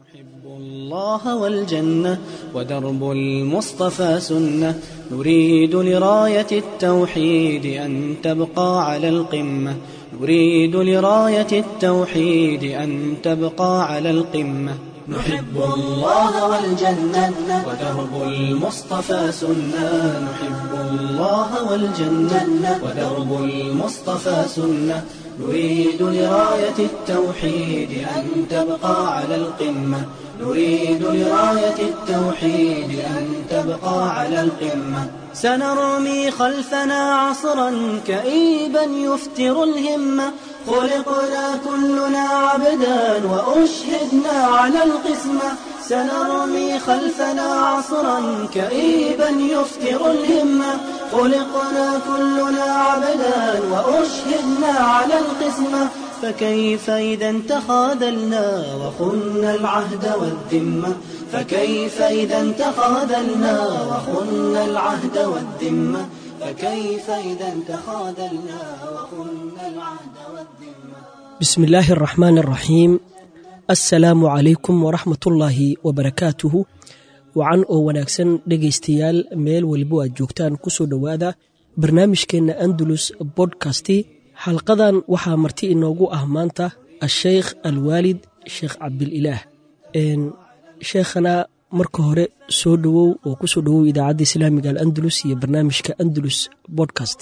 نحب الله والجنة ودرب المصطفى سنة نريد لراية التوحيد أن تبقى على القمة نريد لراية التوحيد أن تبقى على القمة نحب الله والجنة ودرب المصطفى سنة نحب الله والجنة ودرب المصطفى سنة نريد لراية التوحيد أن تبقى على القمة نريد لراية التوحيد أن تبقى على القمة سنرمي خلفنا عصرا كئيبا يفتر الهمة خلقنا كلنا عبدا وأشهدنا على القسمة سنرمي خلفنا عصرا كئيبا يفتر الهمة خلقنا كلنا عبدا وأشهدنا على القسمة فكيف إذا تخاذلنا وخنا العهد والذمة فكيف إذا تخاذلنا وخنا العهد والذمة فكيف إذا تخاذلنا وخنا العهد والذمة بسم الله الرحمن الرحيم assalaamu calaykum waraxmatullaahi wabarakaatuhu wacan oo wanaagsan dhegaystayaal meel welibo aad joogtaan kusoo dhowaada barnaamijkeenna andalus bodkasti xalqadan waxaa marti inoogu ah maanta asheykh alwaalid sheekh cabdililaah sheekhana marka hore soo dhowow oo kusoo dhowow idaacadda islaamiga alandalus iyo barnaamijka andalus bodcast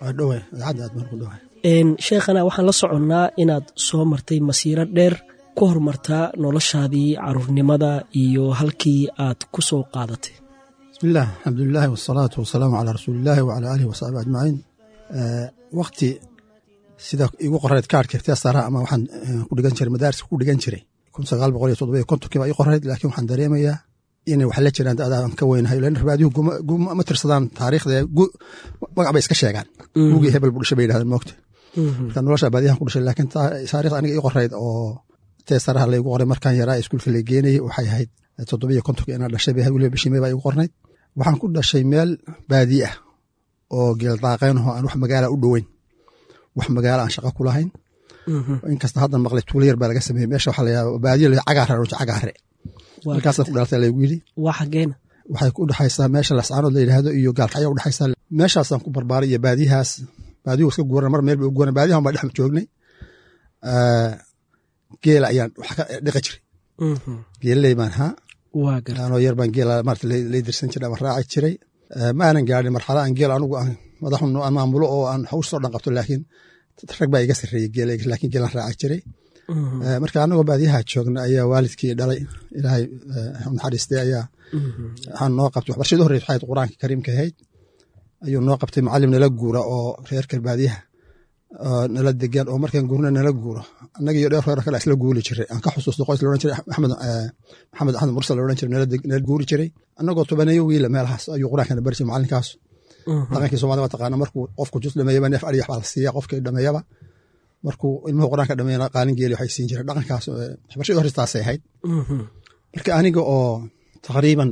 sheekhana waxaan la soconnaa inaad soo martay masiiro dheer ku horumartaa noloshaadii caruurnimada iyo halkii aad ku soo qaadatay bismillaah alxamdulilahi wasalaatu wasalaamu calaa rasuuliillaahi wacalaa aalihi wasaxbi ajmaciin wakti sida igu qorayd kaarhka irtiyaasaraha ama waxaan ku dhigan jiray madaariska ku dhigan jiray kun sagaal boqol iyo toddoba iyo kontonkii baa ii qorayd laakiin waxaan dareemayaa inay wax la jiraan dadaan ka weynahay lan rabaadihu ma tirsadaan taariikhda magac bay iska sheegaan gugii hebel buu dhashay bay yidhahdeen moogta marka nolosha baadiyahan ku dhashay laakiin taariikhda aniga ii qorayd oo teesaraha laygu qoray markaan yaraa iskuulka la geenayay waxay ahayd toddobiyo kontonka inaa dhashay bay weliba bishii may baa igu qornayd waxaan ku dhashay meel baadiye ah oo geeldaaqeyn ahoo aan wax magaala u dhoweyn wax magaala aan shaqo ku lahayn inkasta haddan maqlay tuulo yar baa laga sameeyey meesha waxaa layaa baadiye la cagaare roja cagaare halkaasa ku dhalatay laygu yidhi waa xageena waxay ku dhexaysaa meesha lascaanood la yidhaahdo iyo gaalkacyo u dhexaysaa meeshaasaan ku barbaaray iyo baadiyahaas baadiyuhu iska guuran mar meel bay u guuran baadiyahan baa dhex joognay geela ayaan wax ka dhiqi jiray geelaley baan haa anoo yar baan geela maarata lay dirsan jiray ama raaci jiray ma aanan gaadhin marxala aan geel anugu aan madaxu aan maamulo oo aan hawsh soo dhan qabto laakiin rag baa iga sarreeyey geelayga laakiin geelaan raaci jiray marka anagoo baadiyaha joogna ayaa waalidkii dhalay ilaahay naxariistay ayaa waxaan noo qabtay waxbarashadii horreys waxay qur-aanka kariimka ahayd ayuu noo qabtay macallim nala guura oo reerka baadiyaha nala degaan oo markaan guurna nala guuro annaga iyo dheer reer kale isla guuli jiray aan ka xusuusto qoys laodhan jiray maxamed maxamed axmed mursal laodhan jiray nala guuri jiray annagoo tobaneeyo wiila meelahaas ayuu qur-aankana bari jiray macalinkaas dhaqankii soomaalida waa taqaana markuu qofku jus dhameeyaba neef ariyax baa la siiya qofkii dhameeyaba markuu ilmuhu qur-aanka dhameeyana qaalin geeli waxay siin jiray dhaqankaas waxbarashadii horistaasay ahayd marka aniga oo taqriiban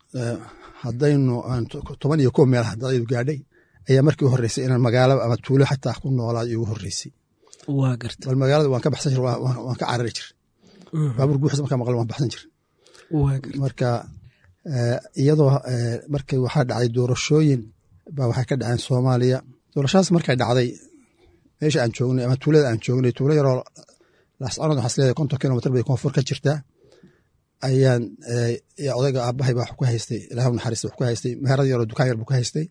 haddaynu toban iyo kow meel hadaydu gaadhay ayaa markii u horreysay inaan magaalo ama tuulo xataa ku noolaa igu horreysay waa garta bal magaalada waan ka baxsan jir waan ka carari jir baabuur guuxis markaa maqlo waan baxsan jir marka iyadoo markii waxaa dhacday doorashooyin baa waxay ka dhaceen soomaaliya doorashadaas markay dhacday meesha aan joognay ama tuulada aan joognay tuulo yaroo laascanood waxaa isleedahay konton kilomitr bay koonfur ka jirtaa ayaan odayga aabahay baa wax ku haystay ilaah naxariista wax ku haystay meherad yaroo dukaan yar buu ku haystay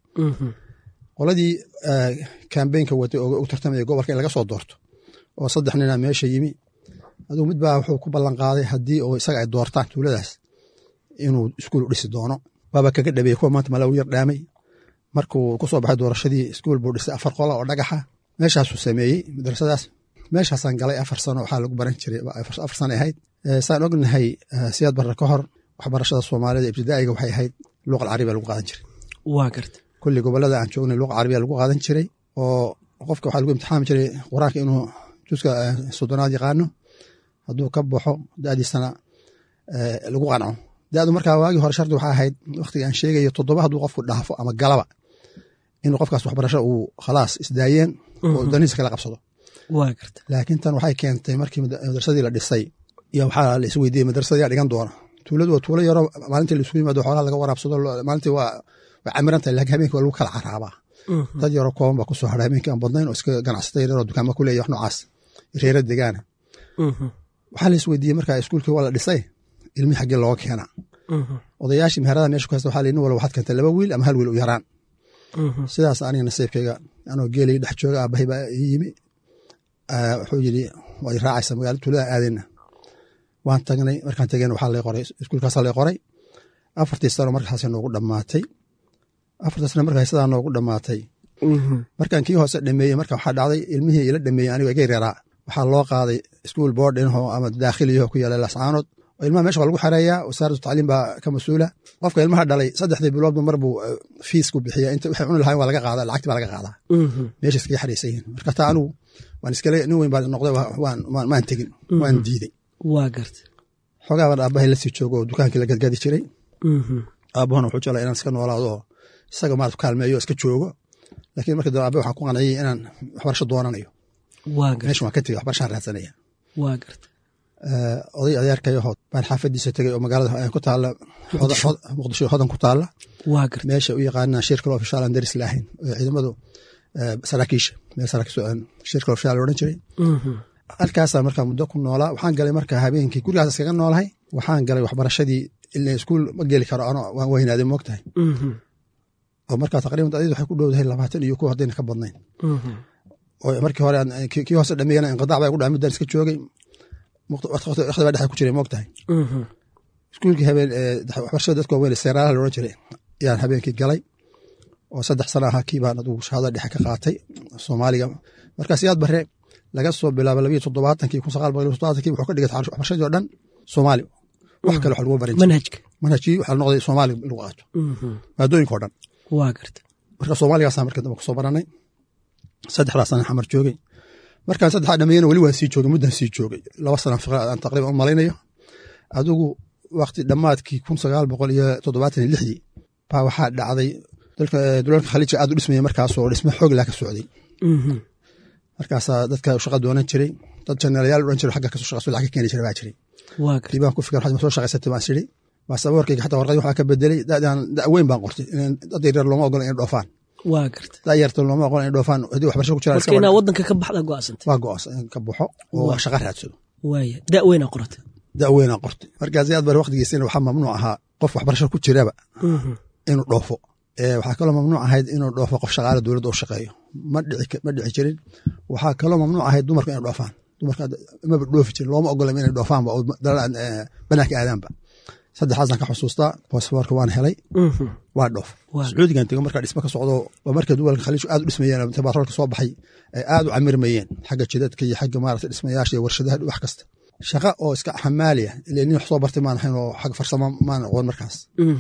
qoladii kambeynka watay oo u tartamaya gobolka in laga soo doorto oo saddex nina meesha yimi aduu mid baa wuxuu ku ballan qaaday haddii oo isaga ay doortaan tuuladaas inuu iskuul u dhisi doono waaba kaga dhabeeyey kuwa maanta malaw yar dhaamay markuu ku soo baxay doorashadii iskuul buu dhisay afar qola oo dhagaxa meeshaasuu sameeyey madrasadaas meeshaasaan galay afar sano waxaa lagu baran jiray afar sano ahayd saan ognahay siyaad barre ka hor waxbarashada soomaalida ibtidaa'iga waxay ahayd luuqal carabiya lagu qaadan jiray waa garta kulli gobolada aan joognay luuqa carabiya lagu qaadan jiray oo qofka waxaa lagu imtixaami jiray qur-aanka inuu juska soddonaad yaqaano hadduu ka baxo da'diisana lagu qanco da'du markaa waagii hore shardi waxaa ahayd wakhtiga aan sheegayo toddoba hadduu qofku dhaafo ama galaba inuu qofkaas waxbarasho uu khalaas isdaayeen oo danihiisa kala qabsado waa garta laakiin tan waxay keentay markii madrasadii la dhisay iyo waxaa la is weydiiyey madrasada yaa dhigan doona tuuladu waa tuulo yaroo maalintii la isugu yimaado xoolaha laga waraabsado maalintii waa way camiran tahay laakiin habeenkii waa lagu kala caraabaa dad yaroo kooban baa kusoo hadha habeenkii aan badnayn oo iska ganacsata yaroo dukaama ku leeya wax noocaas reera degaana waxaa la is weydiiyey markaa iskuulkii waa la dhisay ilmihii xaggee looga keenaa odayaashii meherada meesha ku haysta waxaa la nin walba waxaad keentay laba wiil ama hal wiil u yaraan sidaas aniga nasiibkayga anoo geelay dhex jooga aabahay baa ii yimi wuxuu yidhi waad raacaysa magaala tuulada aadayna waan tagnay markaan tegeen waxaa lay qoray iskuulkaasaa lay qoray afartii sano markaas noogu dhammaatay afartii sano markaa sidaa noogu dhammaatay markaan kii hoose dhameeyey marka waxaa dhacday ilmihii ila dhameeyey anigo iga yaraa waxaa loo qaaday iskuul boardinho ama daakhiliyaho ku yaala lascaanood oo ilmaha mesha waa lagu xareeyaa wasaaratu tacliim baa ka mas-uula qofka ilmaha dhalay saddexdii biloodba mar buu fiisku bixiya inta waxay cuni lahayn waa laga qaada lacagti baa laga qaadaa meesha iskaga xareysan yihin marka taa anigu waan iskale nin weyn baa noqday maan tegin waan diiday waa garta xogaaban aabahay lasii joogo oo dukaankii la gadgadi jiray aabahuna wuxuu jeclaa inaan iska noolaado oo isaga maarata kaalmeeyo iska joogo laakiin marka dambe aabe waxaan ku qanciyey inaan waxbarasho doonanayo meesha waan ka tegey waxbarashaan raadsanaya waa garta oday adeerkayahood baan xaafadiisa tegey oo magaalada ku taala muqdisho hodan ku taala waa garta meesha u yaqaanaa shirkal ofishaal aan daris laahayn oo ciidamadu saraakiisha meel shirkal ofishaal odhan jiray halkaasaa markaa muddo ku noolaa waxaan galay markaa habeenkii gurigaas iskaga noolahay waxaan galay waxbarashadii ila iskuul ma geli karo ano waan weynaaday moogtahay oo markaa taqriban adid waxay ku dhowdahay labaatan iyo kuw haddayna ka badnayn oo markii hore kii hoose dhameeyana inqidaac baa gu dhaca middan iska joogay waqti baa dhexa ku jiray moogtahay iskuulkii habeen waxbarashada dadka waaweyn seeraalaha la odhan jiray yaan habeenkii galay oo saddex sana ahaa kii baan adugu shahaada dhexe ka qaatay soomaaliga markaas yaad bare laga soo bilaabo labayo toddobaatankii kun sagaal boqol toddobaatankii wuxuu ka dhigay waxbarashadii oo dhan soomaali wax kale wax lagu barin manhajka manhajkii waxaa la noqday soomaali lagu qaato maadooyinka oo dhan waa garta marka soomaaligaasaan marka dambe kusoo baranay saddexdaas sana xamar joogay markaan saddexdaa dhameeyana weli waan sii joogay muddan sii joogay laba sana fiqa aan taqriban u malaynayo adigu waqti dhammaadkii kun sagaal boqol iyo toddobaatan iyo lixdii baa waxaa dhacday dulalka khaliijka aad u dhismaya markaasoo dhismo xoog laa ka socday markaasaa dadka shaqa doonan jiray dad jenerayaal odhan jiro xagga kasoo shaqeyso lacag ka keeni jira baa jiray kii baan ku fikir waxaad ma soo shaqaysatay baan sidhi baasaboorkayga xataa warqadii waxaa ka bedelay dadaan da weyn baan qortay dad yaryar looma ogola inay dhoofaan waa garta da yarta looma ogola inay dhoofaan haddii waxbarasho ku jiraan marka inaa waddanka ka baxda go'aasantay waa go'aansan in ka baxo oo shaqa raadsado waaya da weynaa qoratay da weynaa qortay markaas yaad bari waqtigiisina waxaa mamnuuc ahaa qof waxbarasho ku jiraba inuu dhoofo waxaa kaloo mamnuuc ahayd inuu dhoofo qof shaqaale dowladda u shaqeeyo ma dhici jirin waxaa kaloo mamnuuc ahayd dumarku inay dhoofaan dumarka maba dhoofi jirin looma ogola inay dhoofaanba oo banaanka aadaanba saddexdaasaan ka xusuustaa bosfoorka waan helay waa dhoof sacuudigan tego markaa dhismo ka socdo waa marka duwalka khaliijku aad u dhismayeen inta baatroolka soo baxay ay aad u camirmayeen xagga jidadka iyo xagga maarata dhismayaasha iyo warshadaha wax kasta shaqa oo iska xamaaliya ile nin wax soo bartay maan ahayn oo xagga farsamo maan aqoon markaas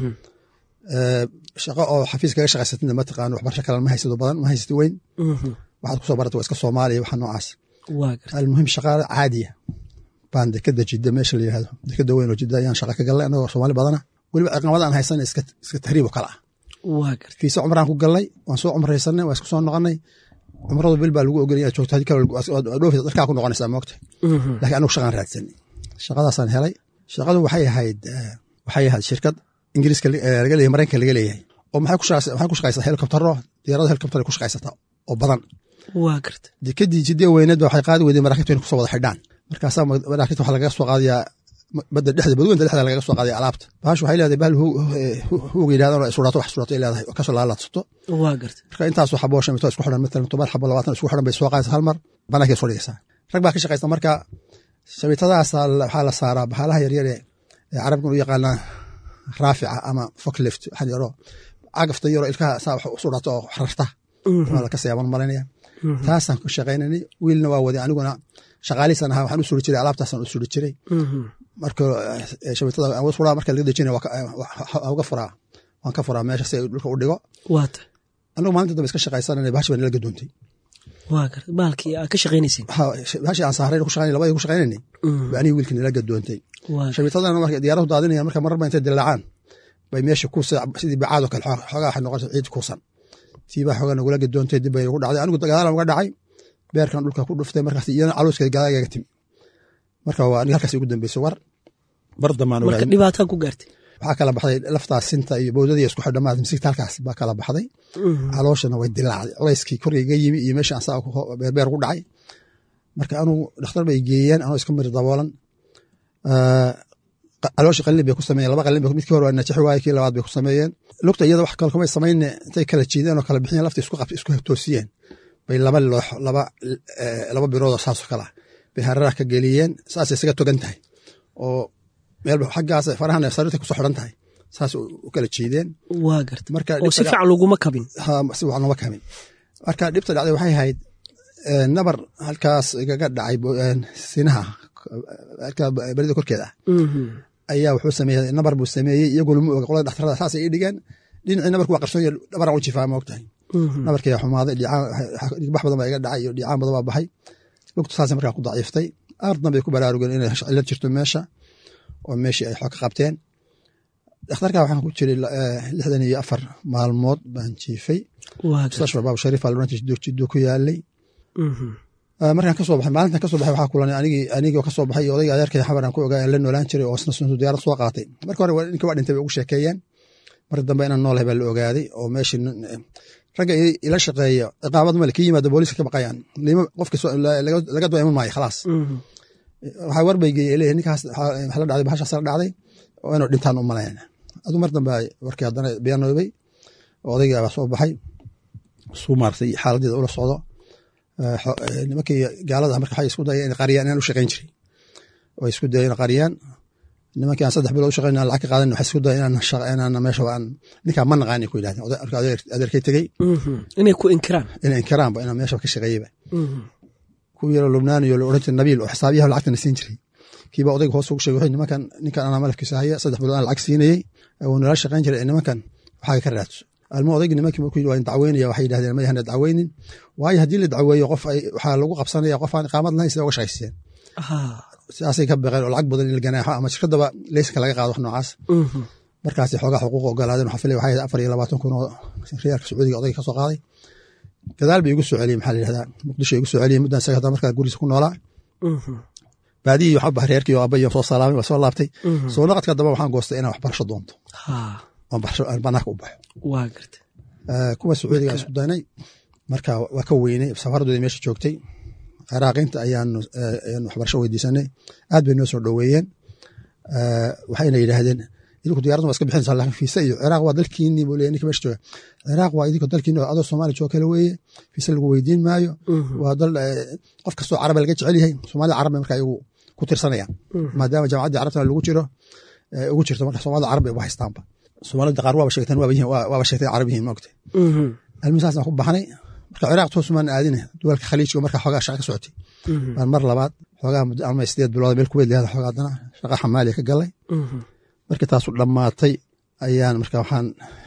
shaqo oo xafiis kaga shaqaysatana mataqaano waxbarasho kale ma haysado badan ma haysati weyn waxaad kusoo barata waa iska soomaaliya waxa noocaas almuhim shaqaale caadiya baan dekada jidda meesha la yihahdo dekada weyn oo jidda ayaan shaqa ka galnay anagoo soomaali badana weliba ciqamada aan haysan iska tahriib oo kale ah fiisa cumraan ku galnay waan soo cumraysanay waan isku soo noqonay cumradu bil baa lagu ogolay inaad joogto haddii kale dhoofisa darkaa ku noqonaysaa moogta laakiin anigu shaqaan raadsanay shaqadaasaan helay shaqadu waxay ahayd waxay ahayd shirkad ingiriiska laga leeyahay maraykanka laga leeyahay oo maxay ku shaqaysaa helikobtaro diyaarada helikobtar ku shaqaysataa oo badan waa garta dekadii jidee weyneed ba waxay qaadi weyday maraakiibta inay kusoo wada xidhaan markaasaa maraakiibta waxaa lagaga soo qaadayaa badda dhexda badweynta dhexda lagaga soo qaadaya alaabta bahash waxay leedahay bahal huuga yidhahdan oo sudhaato wax sudhaato ay leedahay oo kasoo laalaadsato waa garta marka intaasoo xabo shamito isku xidhan matalan toban xabo labaatan isku xidhan bay soo qaadaysa hal mar banaanka soo dhigaysaa rag baa ka shaqaysta marka shamitadaasa waxaa la saaraa bahalaha yaryare ee carabkan u yaqaanaa raafica ama foklift waxaan yaro cagafta yaro ilkaha saa wax u sudhaato oo rarta waa la kasayaaban malaynaya taasaan ku shaqaynanay wiilna waa waday aniguna shaqaalihiisan ahaa waxaan u suri jiray alaabtaasaan u suri jiray marka shabitada aan furaa marka laga dejinaya uga furaa waan ka furaa meesha si ay dhulka u dhigo waata anigu maalinta dambe iska shaqaysanana bahashi baa nala gadoontay waa garta baalkii aa ka shaqaynaysin bahashi aan saaray ku shaqaynay labadii ku shaqaynanay ba aniga wiilkii nala gadoontay shabitadana marka diyaaradu daadinayaan marka marar ba intay dilaacaan bay meesha ku sidii bacaadoo kale xoogaa waxay noqonaysa ciid kuusan tiibaa xoogaa nagula gadoontay dib bay nagu dhacday anigu gadaalan uga dhacay beerkan dhulka ku dhuftay markaas iyana calooska gadaagaga timi marka waa aniga halkaas ugu dambeysay war bar dambaan marka dhibaataa ku gaartay waxaa kala baxday laftaas sinta iyo bowdadii isku xidhamaad misigta halkaas baa kala baxday calooshana way dilaacday culayskii korgayga yimi iyo meesha ansaa beerbeer ku dhacay marka anugu dhakhtar bay geeyeen anoo iska miri daboolan calooshi qalin bay ku sameeyeen laba qalin midkii hore waa najixi waaye kii labaad bay ku sameeyeen lugta iyada wax kale kumay samayne intay kala jiideen oo kala bixiyeen lafta isku qabta isku toosiyeen bay laba loox laba laba biroodoo saasoo kale ah bay hararaha ka geliyeen saasay isaga togan tahay oo meel xaggaas farahan sariirta kusoo xidhan tahay saas u kala jiideen waa garta marka oo si fiican laguma kabin ha si fiican laguma kabin marka dhibta dhacday waxay ahayd nabar halkaas igaga dhacay sinaha halkaa berida korkeeda ah ayaa wuxuu sameeyey nabar buu sameeyey iyagoo lama oga qolada dhakhtarada saasay ii dhigeen dhinacii nabarku waa qarsoon dhabaraan u jifaa ma ogtahay nabarkii xumaaday dhiigbax badan baa iga dhacay iyo dhicaan badan baa baxay lugtu saasay markaa ku daciiftay ardan bay ku baraarugeen inay cilad jirto meesha oo meeshii ay xog ka qabteen dhakhtarka waxaan ku jiray lixdan iyo afar maalmood baan jiifay mustashfa baab shariif aa loodhan jiray jiddo ku yaalay markaan kasoo baxay maalintan kasoo baxay waxaa kulanay anigii anigoo kasoo baxay iyo odayga adeerkay xabar aan ku ogaa aan la noolaan jiray oo isna suntu diyaarad soo qaatay marka hore ninka waa dhintay bay ugu sheekeeyeen marka dambe inaan noolahay baa la ogaaday oo meeshii ragga ila shaqeeya ciqaabad male ka yimaada booliiska ka baqayaan qofka laga dua iman maayo khalaas waxaa warbay geeyey leeyahay ninkaas waxaa la dhacday bahashaas la dhacday oo inuu dhintaan u malayn aduu mar dambe warkii haddana beenoobay oo odayga baa soo baxay suu maartay xaaladeeda ula socdo nimankii gaalada marka waxay isku dayeen inay qariyaan inaan u shaqayn jiray way isku dayeen inay qariyaan nimankii aan saddex bilood u shaqayn lacag ka qaadan waxay isku dayeen inaan meesha aan ninkaa ma naqaan ku yidhahdeen marka adeerkay tegey inay ku inkiraan inay inkiraanba inaan meesha ka shaqeeyeyba kuwii yaro lubnaan iyo oran jiray nabiil oo xisaabiyaha lacagtana siin jiray kiiba odayga hoos ugu sheegay nimankan ninkan anaa malafkiisa haya saddex bilood aan lacag siinayey wuu nala shaqayn jiray nimankan waxaaga ka raadso almo odaygi nimankii markuu yidhi waa in dacweynaya waxay yidhahdeen ma yahana dacweynin waayo haddii la dacweeyo qof ay waxaa lagu qabsanaya qof aan iqaamad lahayn sida uga shaqaysteen sidaasay ka baqeen oo lacag badan in la ganaaxo ama shirkadaba leysanka laga qaado wax noocaas markaas xoogaa xuquuq ogolaadeen waxaa filay waxay afar iyo labaatan kun oo riyaalka sacuudiga odayga ka soo qaaday gadaal bay igu soo celiyey maxaa la yidhahdaa muqdisho igu soo celiyey muddan isaga hadda markaa guriisa ku noolaa baadiyii waxaa bahay reerkii oo aabbayo soo salaamay waa soo laabtay soo naqadka damba waxaan goostay inaan waxbarasho doonto oon barasho aan banaanka u baxo waa garta kuwa sacuudiga isku daynay marka waa ka weynay safaradooda meesha joogtay ciraaqiinta ayaanu waxbarasho weydiisanay aad bay noo soo dhoweeyeen waxayna yidhaahdeen idinku diyarada waa iska bixinaysaa laakiin fiisa iyo ciraaq waa dalkiinii buu leeyahay ninka meesha jooga ciraaq waa idinka dalkiini adoo soomaaliya jooga kale weeye fiisa lagu weydiin maayo waa dal qof kastoo caraba laga jecel yahay soomaalida carab bay marka iyagu ku tirsanayaan maadaama jaamacaddii carabtana lagu jiro ugu jirto marka soomaalida carab bay ugu haystaanba soomaalida qaar waaba sheegteen waaba sheegteen carab yihiin maogtay almisaasaan ku baxnay marka ciraaq toosumaan aadine duwalka khaliijka marka xoogaa shaqa ka socotay baan mar labaad xoogaa muddo ama sideed bilood meel kuweyd leedahay xoogaa haddana shaqa xamaaliya ka galay markii taasu dhammaatay ayaan marka waxaan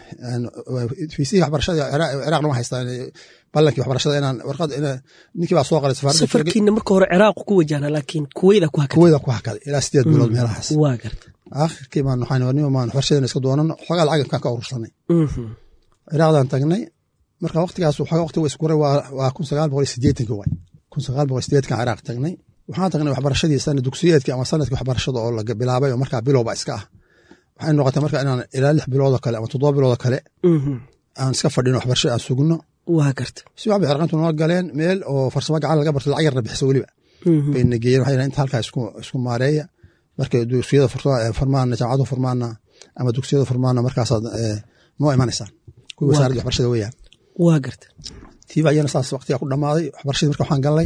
fiisihii waxbarashada ciraaqna waan haystaa ballankii waxbarashada inaan warqad ninkii baa soo qoray safarkiina marka hore ciraaq ku wajahna laakiin kuweyda ku hakaday kuweyda ku hakaday ilaa sideed bilood meelahaas waa garta aakhirkii baan waxaan warnimo maan waxbarashadana iska doonano xoogaa lacag kaan ka urursanay ciraaqdan tagnay marka waqtigaas xoogaa waqtiga iskuray waa kun sagaal boqol iyo sideetanki waay kun sagaal boqol iyo sideedkan ciraaq tagnay waxaan tagnay waxbarashadii sana dugsiyeedkii ama sanadkii waxbarashada oo la bilaabay oo markaa bilowba iska ah waxay noqotay marka inaan ilaa lix biloodoo kale ama toddoba biloodoo kale aan iska fadhino waxbarasho aan sugno waa garta si waxbay xarqantu noo galeen meel oo farsamo gacan laga barto lacag yarna bixiso weliba bayna geeyeen waxay inta halkaa isku maareeya markay dugsiyada furmaana jaamacadu furmaana ama dugsiyada furmaana markaasaad noo imanaysaan kuwii wasaaradda waxbarashada weeyaan waa garta tiiba ayana saas waqtigaa ku dhammaaday waxbarashadii marka waxaan galnay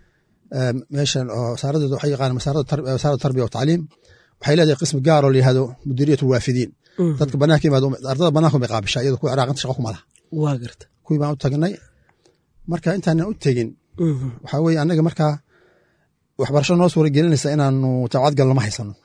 meeshan oo wasaaraddeeda waxay yaqaanaan wasaaradda tarbiya wa tacliim waxay leedahay qismi gaar oo la yihahdo mudiriyat waafidiin dadka banaanka yimaado ardada banaanka bay qaabishaa iyada kuwa ciraaqinta shaqo kuma laha waa garta kuwii baan u tagnay marka intaanan u tegin waxaa weye annaga markaa waxbarasho noo suura gelinaysa inaanu jaamacad galno ma haysano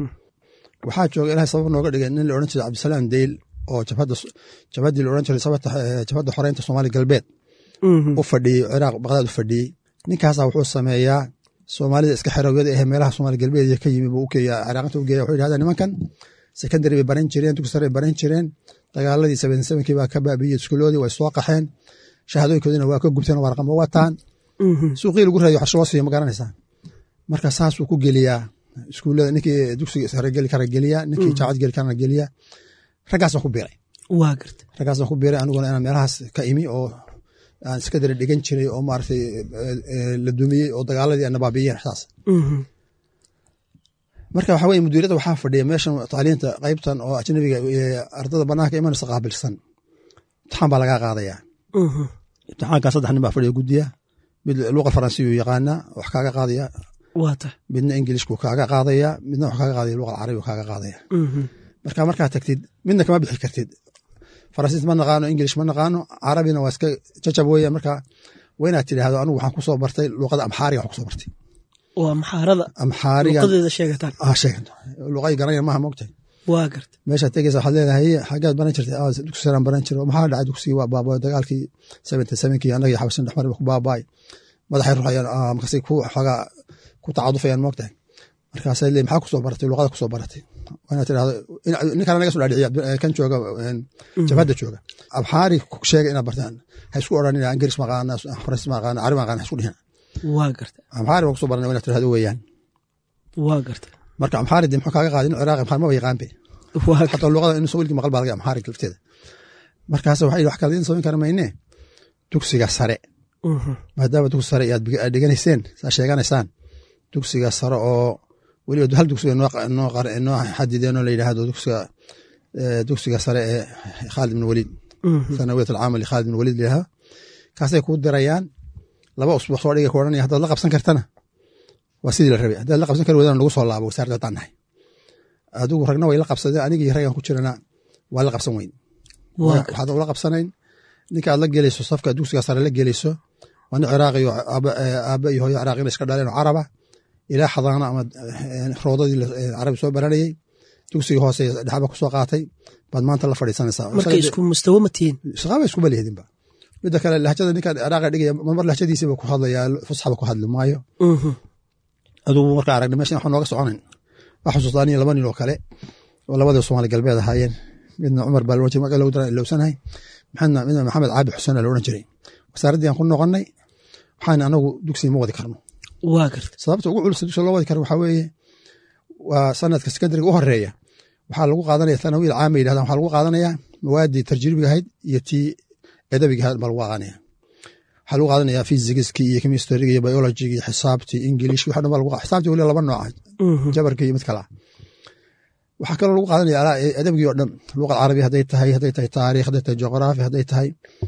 waxaa jooga ilahay sabab nooga dhigay nin la odhan jiray cabdisalaam deyl oo jabhaddii la odhan jiray jabhadda xoreynta soomaaliya galbeed u fadhiyey ciraaq baqdaad u fadhiyey ninkaasaa wuxuu sameeyaa soomaalida iska xerowyada ahe meelaha soomaaliya galbeed ka yimi buu ukeeya ciraaqinta u geeya wuxuu yidhahdaa nimankan secondary bay baran jireen dugsi sare bay baran jireen dagaaladii seven sevenkii baa ka baabiyey iskuuloodii way soo qaxeen shahaadooyinkoodina waa ka gubteen warqama wataan suuqii lagu raadiyo waxbarasho loo siiyo ma garanaysaa marka saasuu ku geliyaa iskuullada ninkii dugsiga sare geli kara geliya ninkii jaacad geli karana geliya raggaasaan ku biiray waa garta raggaasaan ku biiray aniguna inaan meelahaas ka imi oo aan iska dara dhigan jiray oo maaragtay la dumiyey oo dagaaladii aan nabaabiyeen saas marka waxa weye mudiirada waxaa fadhiya meeshan tacliinta qaybtan oo ajnabiga ardada banaanka imanaysa qaabilsan imtixaan baa lagaa qaadaya imtixaankaa saddex nin baa fadhiya guddiya mid luqa faransiyu yaqaana wax kaaga qaadaya waata midna ingilishku kaaga qaadaya midna wax kaaga qaadaya luqa carabigu kaaga qaadaya marka markaa tagtid midna kama bixi kartid faransiis ma naqaano ingilish ma naqaano carabina waa iska jajab weya marka waa inaad tidhaahdo anigu waxaan kusoo bartay luqada amxaariga wax kusoo bartay waa maxaarada amxaariga luqadeeda sheegataan sheegan luqay garanaya maaha mogtahay waa garta meeshaad tegeysa waxaad leedahay xaggaad baran jirtay dugsi saraan baran jiro maxaa dhacay dugsigii waa baabay dagaalkii seventy sevenkii annagii xabasin dhexmar ku baabaay madaxay ruxayaan markaasay ku xoogaa ku tacadufayaan moogtahay markaasay leeyihin maxaa kusoo baratay luqada kusoo baratay waa inaad tidhahdo ninkan naga soo dhaadhiciya kan jooga jabhadda jooga abxaari sheega inaad bartaan ha isku odhanina ingiriis maqaana faransiis maqaana carabi maqaana ha isku dhihina waa garta amxaari baan kusoo barana waa inaad tidhahdo weeyaan waa garta marka amxaari dee muxuu kaaga qaadin ciraaqi amxaari maba yaqaan be waa xataa luqada in wilkii maqal baa laga amxaari lafteeda markaas waxay wax kale idin samayn kara mayne dugsiga sare maadaama dugsi sare aad dhiganayseen saa sheeganaysaan dugsiga sare oo weliba hal dugsiga noo xadideen oo la yidhaahdo dugsiga dugsiga sare ee khaalid bin waliid sanawiyat alcaamal khaalid bin waliid layidhahdo kaasay kuu dirayaan laba usbuuc soo dhiga ku odhanaya haddaad la qabsan kartana waa sidii la rabay haddaad la qabsan kari wadana nagu soo laabo wasaaradda haddaan nahay adigu ragna way la qabsadeen anigii raggan ku jirana waa la qabsan weyn waxaad ula qabsanayn ninka aad la gelayso safka dugsiga sare la gelayso waa nin ciraaqiyo aaba iyo hooyo ciraaqina iska dhaleen oo caraba ilaa xadaana ama roodadii carabi soo baranayey dugsiga hoose dhexba kusoo qaatay baad maanta la fadhiisanaysaa marka isku mustawo ma tihiin shaqaaba iskuma lihidinba midda kale lahjada ninka ciraaqa dhigaya mar lahjadiisiba ku hadlayaa fusxaba ku hadli maayo adugu marka aragna meeshan waxaa nooga soconayn waa xusuustaa aniyo laba nin oo kale oo labadii soomaali galbeed ahaayeen midna cumar baa loodhan jiray magac lagu daran ilowsanahay maxamed midna maxamed caabi xuseen la odhan jiray wasaaraddii aan ku noqonnay waxaan anagu dugsiga ma wadi karno waa garta sababta ugu culus dugsiga loo wadi karo waxaa weeye waa sanadka sekondariga u horeeya waxaa lagu qaadanaya thanawiil caama yidhahdan waxaa lagu qaadanayaa mawaadii tarjiibiga ahayd iyo tii edabiga ahayd baa lagu qaadanaya waxaa lagu qaadanaya physigiskii iyo chemistryga iyo biologigi iyo xisaabtii ingilish waxa dhan baa lagu xisaabtii weli laba nooc jabarka iyo mid kale ah waxaa kaloo lagu qaadanaya adabgii oo dhan luqad carabi hadday tahay hadday tahay taariikh hadday tahay juqraafi hadday tahay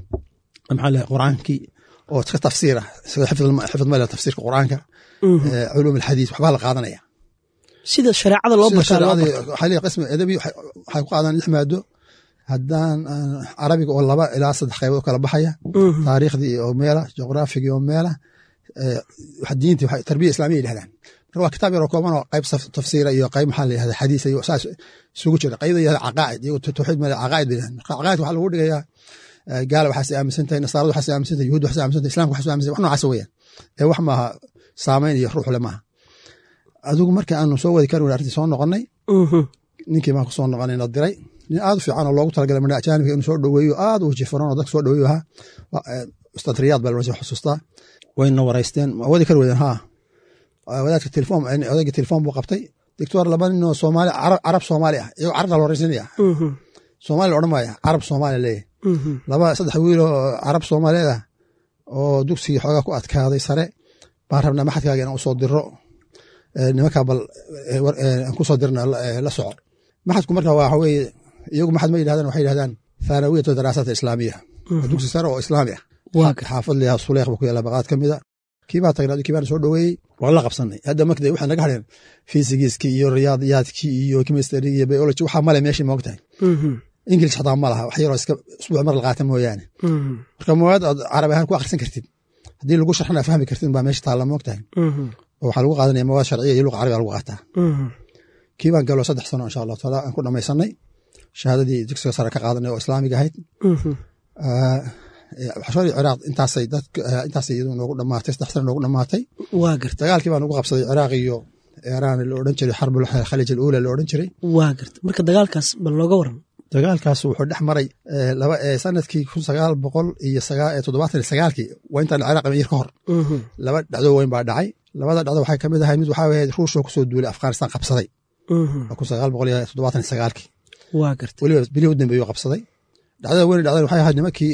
maxaa lehay quraankii oo iska tafsiir ah xifid male tafsiirka quraanka culuum alxadiis waxbaa la qaadanaya sida shareecada loo bartaa waxaa leeyahay qismi adabi waxay ku qaadaan lix maado haddaan carabiga oo laba ilaa saddex qaybood kala baxaya taariikhdii oo meela juqraafigii oo meela diintii tarbiya islaamiya yidhahdaan marka waa kitaab yaroo kooban oo qayb tafsiira iyo qayb maxaa la yihahda xadiis iyo saas isugu jira qaybda yihahda caqaa'id iyo tawxiid male caqaa'id bay yidhahdaan marka caqaa'id waxaa lagu dhigayaa gaala waxaas aaminsan tahay nasaarada waxaas aaminsan tahay yuhuud waxaas aaminsan tahay islamka waxaas aaminsan tahay wax noocaas weeyaan ee wax maaha saameyn iyo ruux le maaha adigu marka aanu soo wadi karin arrintii soo noqonnay ninkii baan ku soo noqonay na diray nin aad u fiican oo loogu talagalay madha ajaanibka inuu soo dhoweeyo aad u jifaran oo dadka soo dhoweeyo ahaa ustaad riyaad baa loodhan xusuustaa wayna waraysteen ma wadi kari weyden haa wadaadka telefon odayga telefon buu qabtay doctor laba nin oo soomaali carab soomaali ah iyagoo carabta la horeysinaya soomaali la odhan maaya carab soomaali leeyahy laba saddex wiil oo carab soomaaliyeed ah oo dugsigii xoogaa ku adkaaday sare baan rabnaa maxadkaaga inaan usoo diro nimankaa bal aan kusoo dirna la soco maxadku marka waxa weeye iyagu maxad ma yidhahdaan waxay yidhahdaan thanawiyatu daraasaat islaamiya dugsi sare oo islaami ah xaafad layaha suleekh ba ku yaala baqaad ka mida kiibaa tagnaa kii baan soo dhoweeyey waan la qabsanay hadda marka waxay naga hadheen fisigiskii iyo riyaadiyaadkii iyo chemistry iyo biology waxaa male meeshii moog tahay ingilish xataa ma laha wax yaroo iska usbuuc mar la qaata mooyaane marka mawaad aad carabi ahaan ku akhrisan kartid haddii lagu sharxana fahmi kartid baa meesha taalla moog tahay oo waxaa lagu qaadanaya mawaad sharciya iyo luqa carabiga lagu qaataa kii baan galo saddex sano insha allahu taala aan ku dhamaysanay shahaadadii dugsiga sare ka qaadanay oo islaamiga ahayd xashoorii ciraaq intaasay dad intaasay iyadu noogu dhamaatay saddex sano noogu dhamaatay waa garta dagaalkii baa nagu qabsaday ciraaq iyo iiraan la odhan jiray xarbul khalij aluula la odhan jiray waa garta marka dagaalkaas bal looga waran dagaalkaas wuxuu dhex maray laba sanadkii kun sagaal boqol iyo toddobaatan iyo sagaalkii waa intaan ciraaq amir ka hor laba dhacdo weyn baa dhacay labada dhacdo waxay ka mid ahay mid waxaa ahayd ruushoo kusoo duulay afghanistan qabsaday kun sagaal boqol iyo toddobaatan iyo sagaalkii waa garta weliba bilihii u dambeeyuu qabsaday dhacdada weyne dhacdan waxay ahayd nimankii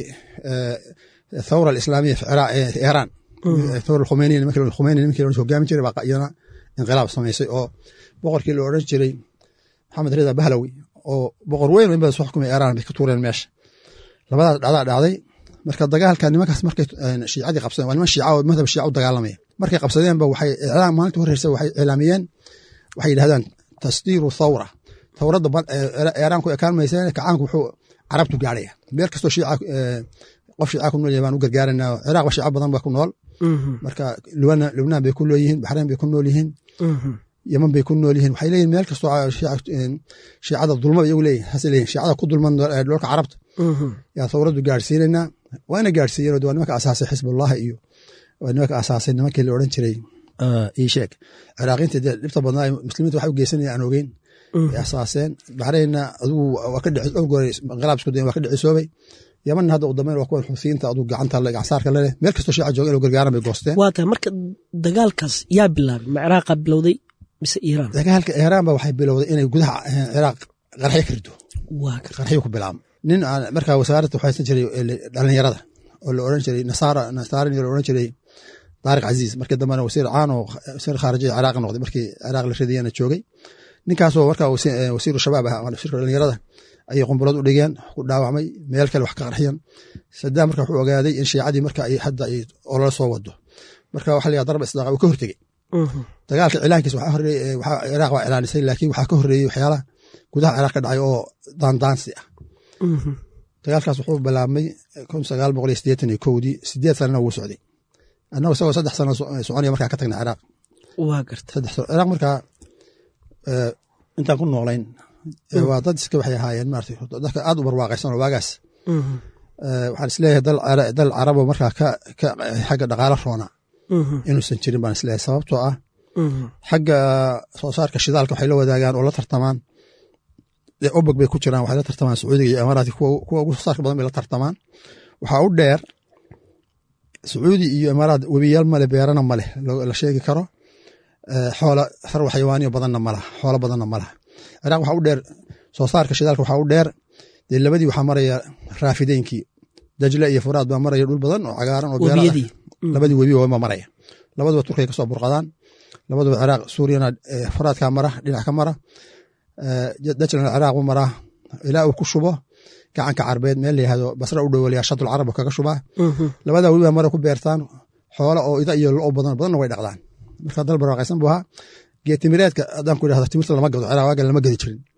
thawra alislaamiya fi iiraan thawra alkhumeyni nimankii khumeyni nimankii la hogaamin jiray baa iyana inqilaab samaysay oo boqorkii la odhan jiray maxamed rida bahlawi oo boqor weyn in badan soo xukumay iiraan bay ka tuureen meesha labadaas dhacdaa dhacday marka dagaalka nimankaas markay shiicadii qabsadeen waa niman shiica oo madhab shiica u dagaalamaya markay qabsadeenba waxay iclaam maalinta horeysa waxay iclaamiyeen waxay yidhahdaan tasdiiru thawra thawradda iiraan ku ekaan mayseen kacaanku wuxuu carabtu gaadhaya meel kastoo shiica qof shiica ku nool yahay baan u gargaaranaa ciraaq ba shiica badan ba ku nool marka lubnaan bay ku nool yihiin baxrayn bay ku nool yihiin yeman bay ku nool yihiin waxay leeyihin meel kastoo shiicada dulma iyagu leeyihin hase leeyihin shiicada ku dulman dholka carabta yaa thawraddu gaadhsiinaynaa waa ina gaadhsiiyeen waa nimanka asaasay xisbullahi iyo waa nimanka asaasay nimankii la odhan jiray ii sheeg ciraaqiinta dee dhibta badnaa muslimiinta waxay u geysanaya aan ogeyn ay asaaseen baxraynna adigu waa ka dhici goray inqilaab isku dayen waa ka dhicisoobay yamanna hadda u dambeyn waa kuwan xusiyiinta adigu gacanta gacansaarka leleh meel kastoo shiica jooga inuu gargaaran bay goosteen waa tahay marka dagaalkaas yaa bilaabay ma ciraaqa bilowday mise iiraan dagaalka iiraan ba waxay bilowday inay gudaha ciraaq qarxyo ka rido waa garta qarxyo ku bilaabo nin aan markaa wasaaradda waxaysan jiray dhalinyarada oo la odhan jiray nasaara nasaaran la odhan jiray taariq casiis markii dambena wasiir caan oo wasiir khaarijiya ciraaq noqday markii ciraaq la ridayana joogay ninkaasoo markaa wasiiru shabaab ah wasiirka dhalinyarada ayay qumbulood u dhigeen ku dhaawacmay meel kale wax ka qarxiyan sadaam marka wuxuu ogaaday in shiicadii marka ay hadda ay olala soo wado marka waxa la darba isdaaqa uu ka hortegey dagaalka cilaankiis waxaa horeeyey waxaa ciraaq waa cilaanisay laakiin waxaa ka horreeyey waxyaalaha gudaha ciraaq ka dhacay oo daandaansi ah dagaalkaas wuxuu bilaabmay kun sagaal boqol iyo siddeetan iyo kowdii sideed sanana wuu socday annagu isagoo saddex sano soconaya markaa ka tagna ciraaq waa garta saddex sano ciraaq markaa intaan ku noolayn waa dad iska waxay ahaayeen maarata dadka aad u barwaaqaysan oo waagaas waxaan isleeyahay dal carabo markaa ka xagga dhaqaalo roona inuusan jirin baan isleeyahay sababtoo ah xagga soo saarka shidaalka waxay la wadaagaan oo la tartamaan obog bay ku jiraan waxay la tartamaan sacuudiga iyo imaaraadka kuwa ugu soo saarka badan bay la tartamaan waxaa u dheer sacuudi iyo imaaraad webiyaal male beerana male la sheegi karo xoola sarwa xayawaaniyo badanna malaha xoolo badanna malaha ciraaq waxaa u dheer soo saarka shidaalka waxaa u dheer dee labadii waxaa maraya raafideynkii dajle iyo furaad baa maraya dhul badan oo cagaaran oo beera labadii webi waa maraya labaduba turkiya kasoo burqadaan labaduba ciraaq suuriyana furaadkaa mara dhinac ka mara dajlana ciraaq u maraa ilaa uu ku shubo gacanka carbeed meel layihahdo basra u dhowolaya shadul carab kaga shubaa labadaa webi baa mara ku beertaan xoola oo ida iyo lo badan badanna way dhaqdaan marka dal barwaaqaysan buu ahaa geetimireedka haddaan ku idhahdo timirta lama gado ciraaq waagan lama gadi jirin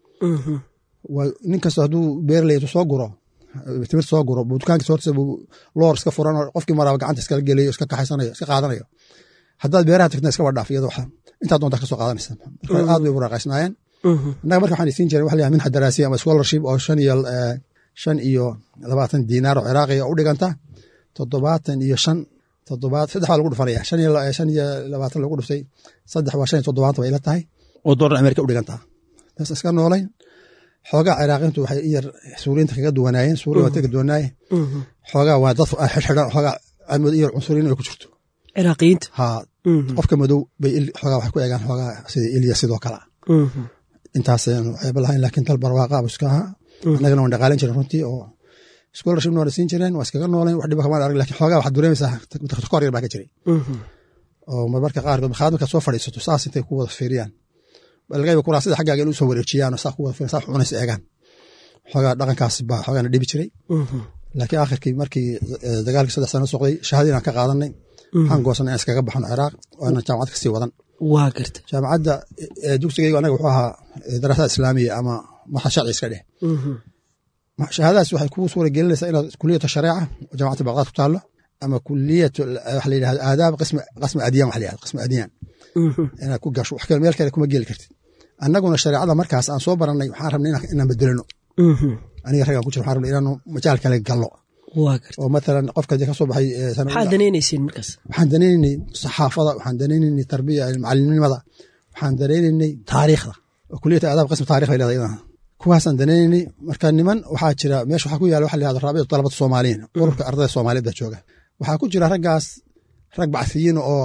nin kasta hadduu beerleydu soo guro timirta soo guro dukaankiisa hortiisa buu loor iska furan oo qofkii maraaba gacanta iskala gelayo iska kaxaysanayo iska qaadanayo haddaad beeraha tagtana iska wadhaaf iyadoo waxa intaad doontaa kasoo qaadanaysa marka aad bay barwaaqaysnaayeen innaga marka waxaan isiin jiray waxa la yahay minxa daraasiya ama scholarship oo shan iyo shan iyo labaatan diinaar oo ciraaqiya u dhiganta toddobaatan iyo shan toddobaad saddex baa lagu dhufanaya shan iyo shan iyo labaatan lagu dhuftay saddex waa shan iyo toddobaatan bay ila tahay oo doolar amerika u dhigantaa taas iska noolayn xoogaa ciraaqiintu waxay iyar suuriyiinta kaga duwanaayeen suuriya waa kaga duwanaaye xoogaa waa dad xidxidhan xoogaa amood iyar cunsuriyin ay ku jirto ciraaqiyiinta ha qofka madow bay xoogaa waxay ku eegaan xoogaa sida ilya sidoo kale intaasaynu waxayba lahayn laakiin dal barwaaqa abu iska ahaa annagana waan dhaqaalin jiren runtii oo scholarship noona siin jireen waa iskaga noolayn wax dhiba kamaan arag lakin xoogaa waxaad dareemaysaa kor yar baa ka jiray oo marmarka qaarkood markaad markaad soo fadhiisato saas intay ku wada fiiriyaan balgayba kuraa sida xaggaaga in u soo wareejiyaan oo saa ku wada fiiran saa cunaysa eegaan xoogaa dhaqankaas baa xoogaana dhibi jiray laakiin akhirkii markii dagaalkii saddex sano socday shahadii aan ka qaadanay waxaan goosanay in iskaga baxno ciraaq oo inaan jaamacad kasii wadan waa garta jaamacadda dugsigaygu anaga wuxuu ahaa daraasaad islaamiya ama maxa sharci iska dheh shahaadadaas waxay kuu suura gelinaysaa inaad kuliyata shareeca oo jaamacadda baqdaad ku taallo ama kuliyat waxa la yidhahdo aadaab qasmi adiyaan waxa la yihahdo qasmi adiyaan inaad ku gasho wax kale meel kale kuma geli kartid annaguna shareecada markaas aan soo barannay waxaan rabnay inaan bedelano aniga raggaan ku jira waxaan rabnay inaanu majaal kale gallo oo matalan qofka ka soo baxay maxaad danaynayseen markaas waxaan danaynaynay saxaafada waxaan danaynaynay tarbiya macalimnimada waxaan danaynaynay taariikhda oo kuliyata aadaab qasmi taarikh bay leedahay iyadana kuwaasaan danaynaynay marka niman waxaa jira meesha waxaa ku yaala waxa la yihahdo raabicatu talabata soomaaliyiin ururka ardayda soomaaliyeed baa jooga waxaa ku jira raggaas rag bacsiyiin oo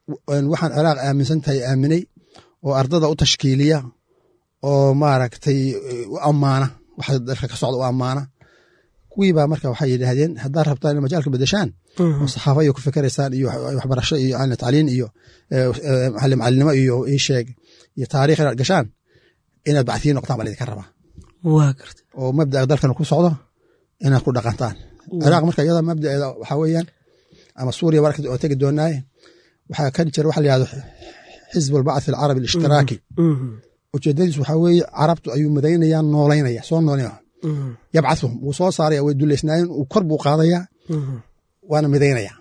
waxaan ciraaq aaminsan tahay aaminay oo ardada u tashkiiliya oo maaragtay u ammaana waxa dalka ka socda u ammaana kuwii baa marka waxay yidhaahdeen haddaad rabtaan in majaalka bedeshaan oo saxaafo iyo ku fikeraysaan iyo waxbarasho iyo tacliin iyo macalinimo iyo isheeg iyo taarikh inaad gashaan inaad bactiyin noqtaan baa laydinka rabaa waa garta oo mabda'a dalkan ku socdo inaad ku dhaqantaan ciraaq marka iyada mabdaeeda waxaa weeyaan ama suuriya marka oo tegi doonaaye waxaa ka jira waxa la yihahdo xisb albacth alcarabi alishtiraaki ujeedadiisu waxaa weeye carabtu ayuu madaynaya noolaynaya soo nooleynaya yabcathum wuu soo saaraya way duleysnaayeen uu kor buu qaadaya waana midaynaya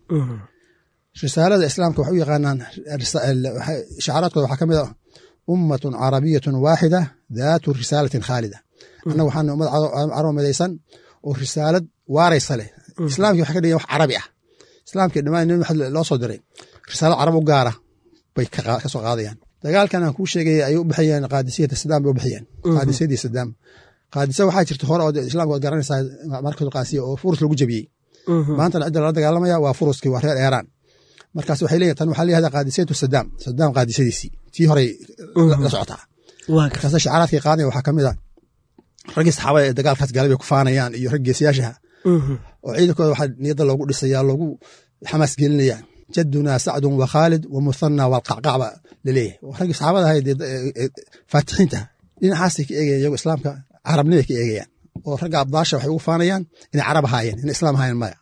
risaalada islaamka waxay u yaqaanaan shacaaraadkooda waxaa ka mid a ummatun carabiyatun waaxida daatu risaalatin khaalida annaga waxaana ummad carab midaysan oo risaalad waaraysa leh islaamkii waxay ka dhigan wax carabi ah islaamkii dhammaan nabi maxamed loo soo diray risaalad carab u gaara bay ka soo qaadayaan dagaalkan aan kuu sheegaya ayay u bixiyeen qaadisiyata sadaam bay u bixiyeen qaadisiyadii sadaam qaadisa waxaa jirta hore oo islaamka waad garanaysaa markadu qaasiya oo furus lagu jebiyey maantana cidda lala dagaalamaya waa furuskii waa reer eeraan markaas waxay leeyihin tan waxaa la yihahdaa qaadisiyatu sadaam sadaam qaadisadiisii tii horey la socotaa markaasa shacaraadkii qaadaya waxaa ka mid a raggii saxaabada ee dagaalkaas gaalay bay ku faanayaan iyo rag geesiyaashaha oo ciidankooda waxaa niyadda loogu dhisaya loogu xamaas gelinaya jadunaa sacdun wa khaalid wa muthana walqacqacba laleeyahay raggii saxaabada ahayd faatixiinta dhinacaasay ka eegayan iyago islaamka carabnimay ka eegayaan oo ragga abdaasha waxay ugu faanayaan inay carab ahaayeen inay islaam ahaayeen maya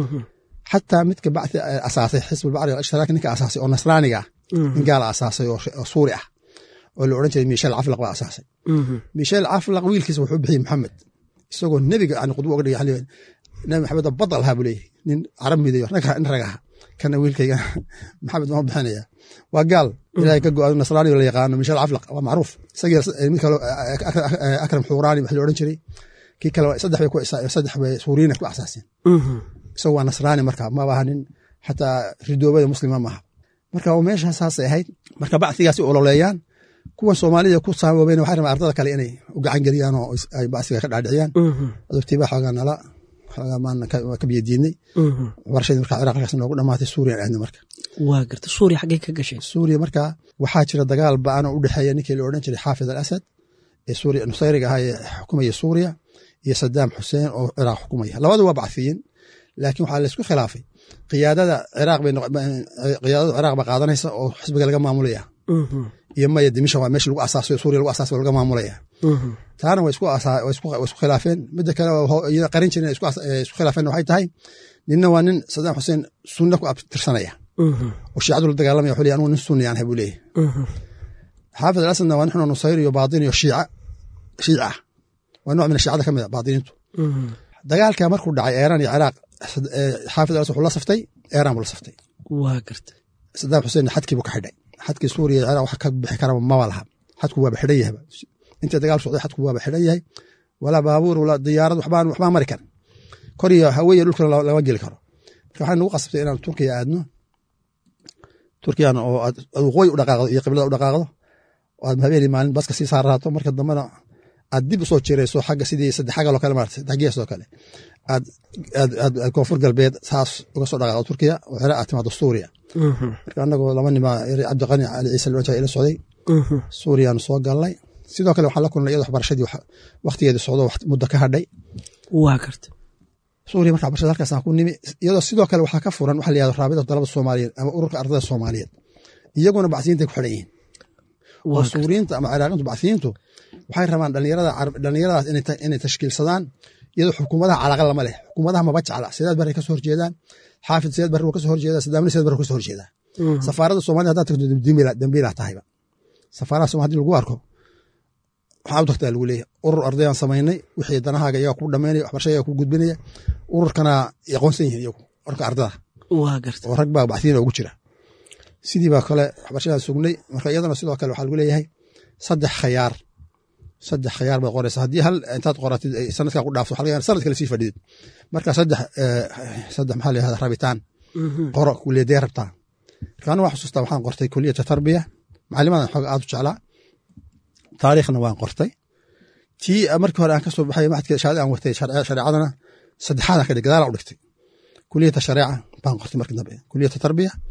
xataa midka bacthi asaasay xisb albacri alishtiraki ninka asaasay oo nasraaniga ah nin gaala asaasay oo suuri ah oo la odhan jiray miishel caflaq baa asaasay miishel caflaq wiilkiisa wuxuu bixiyey maxamed isagoo nebiga aan qudbo uga dhigay nabi maxamed oo badal ahaa buu leeyahy nin carab midayo nin rag aha kana wiilkayga maxamed waan bixinaya waa gaal ilahay ka go-a nasraaniga la yaqaano miishel caflaq waa macruuf isagii mid kale akram xuuraani wax la odhan jiray kii kale saddex bay saddex bay suuriyiina ku asaaseen isagu waa nasraani marka maba aha nin xataa ridoobada muslima maaha marka meesha saasay ahayd marka bacsigaasi ololeeyaan kuwan soomaalida ku saamooben waxay rabaan ardada kale inay u gacan geliyaan oo ay bacsiga ka dhaadhiciyaan adogtiiba xoogaa nala xoogaa maan ka biyadiidnay waxbarashadii marka ciraaq halkaas noogu dhamaatay suuriya aadna marka waa garta suuriya xaggee ka gashay suuriya marka waxaa jira dagaal ba-an oo u dhexeeya ninkii la odhan jiray xaafid al asad ee suuriya nusayriga ahaa ee xukumaya suuriya iyo sadaam xuseen oo ciraaq xukumaya labadu waa bacsiyin laakiin waxaa laysku khilaafay qiyaadada ciraaq bay qiyaadada ciraaq ba qaadanaysa oo xisbiga laga maamulaya iyo maya dimisha waa meesha lagu asaasayo suuriya lagu asaasayo laga maamulaya taana way isku khilaafeen midda kale iyada qarin jirin isku khilaafeen waxay tahay ninna waa nin sadaam xuseen sunna ku abtirsanaya oo shiicadu la dagaalamaya wuxuu leeyahy anugu nin sunni aan hay buu leeyahy xaafid al asadna waa nin xunoo nusayr iyo baatin iyo shiica shiica ah waa nooc min shiicada ka mid a baatiniintu dagaalka markuu dhacay eeraan iyo ciraaq xaafid al asad wuxuu la saftay eeraan buu la saftay waa garta sadaam xuseen xadkii buu ka xidhay xadkii suuriya iyo ciraaq wax ka bixi karaba maba laha xadku waaba xidhan yahaba inta dagaal socday xadku waaba xidhan yahay walaa baabuur walaa diyaarad waxbaan waxbaa mari karin kor iyo haweeye dhulkana lama geli karo marka waxaa nagu qasabtay inaan turkiya aadno turkiyana oo aad waqooyi u dhaqaaqdo iyo qiblada u dhaqaaqdo oo aad habeenii maalin baska sii saaraato marka dambena aad dib usoo jirayso xagga sidii saddexagaloo kale maarata saddex gees oo kale aad aad koonfur galbeed saas uga soo dhaqaaqdo turkiya oo ciraaq aad timaado suuriya marka anagoo laba nima cabdiqani cali ciise loo ila socday suuriyaanu soo galnay sidoo kale waxaan la kulnay iyadoo waxbarashadii waktigeedii socdo muddo ka hadhay waa garta suuriya marka waxbarashada halkaasaan ku nimi iyadoo sidoo kale waxaa ka furan waxa la yihahdo raabida dalada soomaaliyeed ama ururka ardada soomaaliyeed iyaguna bacsiyiintay ku xidhan yihiin oo suuriyiinta ama ciraaqiintu bacsiyiintu waxay rabaan dhalinyaradaas inay tashkiilsadaan iyadoo xukuumadaha calaqa lama leh xukuumadaha maba jecla sidaad barray kasoo horjeedaan xaafid sidaad barri kasoo horjeeda sadaamni sidaad barri kasoo horjeedaa safaarada soomaalida haddaad tagto dambiilaa tahayba safaarada somal hadii lagu arko waxaa u tagtaa lagu leeyahay urur ardayaan samaynay wixii danahaaga iyaga ku dhamaynaya waxbarasha iyaga ku gudbinaya ururkana aqoonsan yihiin iyagu ururka ardada waa garta oo rag baa bacsiina ugu jira sidii baa kale waxbarashadaan sugnay marka iyadana sidoo kale waxaa lagu leeyahay saddex khayaar saddex khayaar baad qoraysa haddii hal intaad qoratid sanadkaa ku dhaafto waxa sanad kale sii fadhidid marka saddex saddex maxaa la yihahda rabitaan qoro kuliyadee rabtaa marka anu waa xusuustaa waxaan qortay kuliyata tarbiya macalimadan xooga aad u jeclaa taariikhna waan qortay tii markii hore aan ka soo baxay maxadka shahaada aan watay shareecadana saddexaadaan ka dhig gadaala u dhigtay kuliyata shareeca baan qortay markii dambe kuliyata tarbiya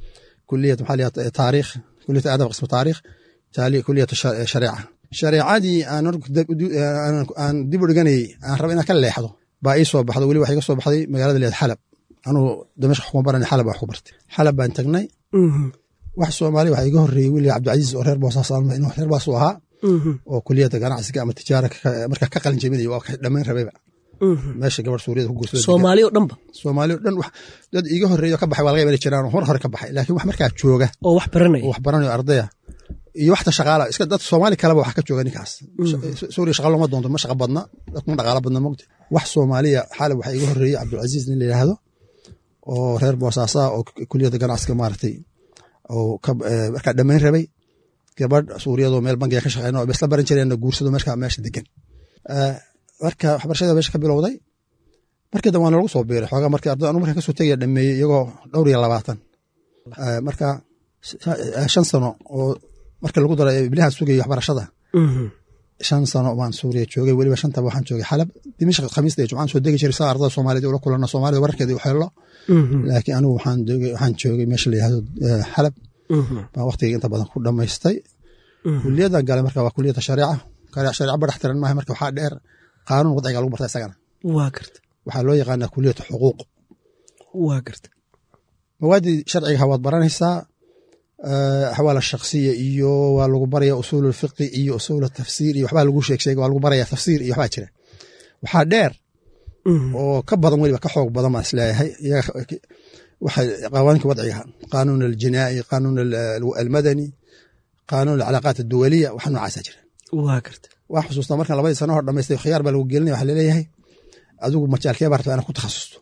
kuliyat maxaa liyaa taariikh kuliyat adab qismu taariikh taali kuliyat shareeca shareecadii aan aan dib u dhiganayey aan raba inaan ka leexdo baa ii soo baxdo weli waxa iga soo baxday magaalada leed xalab anuu damashq kuma baran xalab wax ku bartay xalab baan tagnay wax soomaali waxa iga horreeyey wili cabdicasiis oo reer boosaas inuu reer baas u ahaa oo kuliyadda ganacsiga ama tijaara marka ka qalin jebinaya waa ka dhammayn rabayba meesha gabar suuriyada ku guursada soomaali oo dhanba soomaali oo dhan dad iga horreeyo ka baxay waa laga imani jiraan hor hore ka baxay laakiin wax markaa jooga oo wax baranaya oo wax baranayo ardaya iyo waxta shaqaala iska dad soomaali kaleba wax ka jooga ninkaas suuriya shaqa looma doonto ma shaqa badna dadkuma dhaqaala badna mogta wax soomaaliya xaalib waxaa iga horreeyey cabdulcasiis nin la yidhaahdo oo reer boosaasa oo kuliyadda ganacsiga maaragtay oo markaa dhammayn rabay gabadh suuriyadoo meel bankiga ka shaqeyna oo isla baran jireen guursado markaa meesha degan marka waxbarashada meesha ka bilowday markii dambe waa nalagu soo biiray xoogaa markii arday anu markaan kasoo tegaya dhameeyey iyagoo dhowr iyo labaatan marka shan sano oo marka lagu daray iblihaan sugayay waxbarashada shan sano baan suuriya joogay weliba shantaba waxaan joogay xalab dimashq khamiista iyo jumcaan soo degi jiray saa ardada soomaaliyed ula kulana soomaalida wararkeeda u xeelo laakiin anigu waxaan joogay meesha la yihahdo xalab baan waqtiga inta badan ku dhamaystay kuliyadan galay marka waa kuliyadda shareeca shareeca badax tiran maaha marka waxaa dheer qaanuun wadciga lagu barta isagana waa garta waxaa loo yaqaanaa kuliyatu xuquuq waa garta mawaaddii sharcigaha waad baranaysaa axwaal shaksiya iyo waa lagu baraya usuul fiqi iyo usuul tafsiir iyo waxbaa lagu sheeg sheega waa lagu baraya tafsiir iyo waxbaa jira waxaa dheer oo ka badan weliba ka xoog badan baan isleeyahay waxay qawaaniinka wadciga qaanuun aljinaa'i qaanuun almadani qaanuun alcalaaqaat adduwaliya waxa noocaasa jira waa garta waa xusuustaa markaan labadii sano hor dhamaystay khiyaar baa lagu gelinaya waxaa laleeyahay adigu majaalkee baa rabtaa inaad ku takhasusto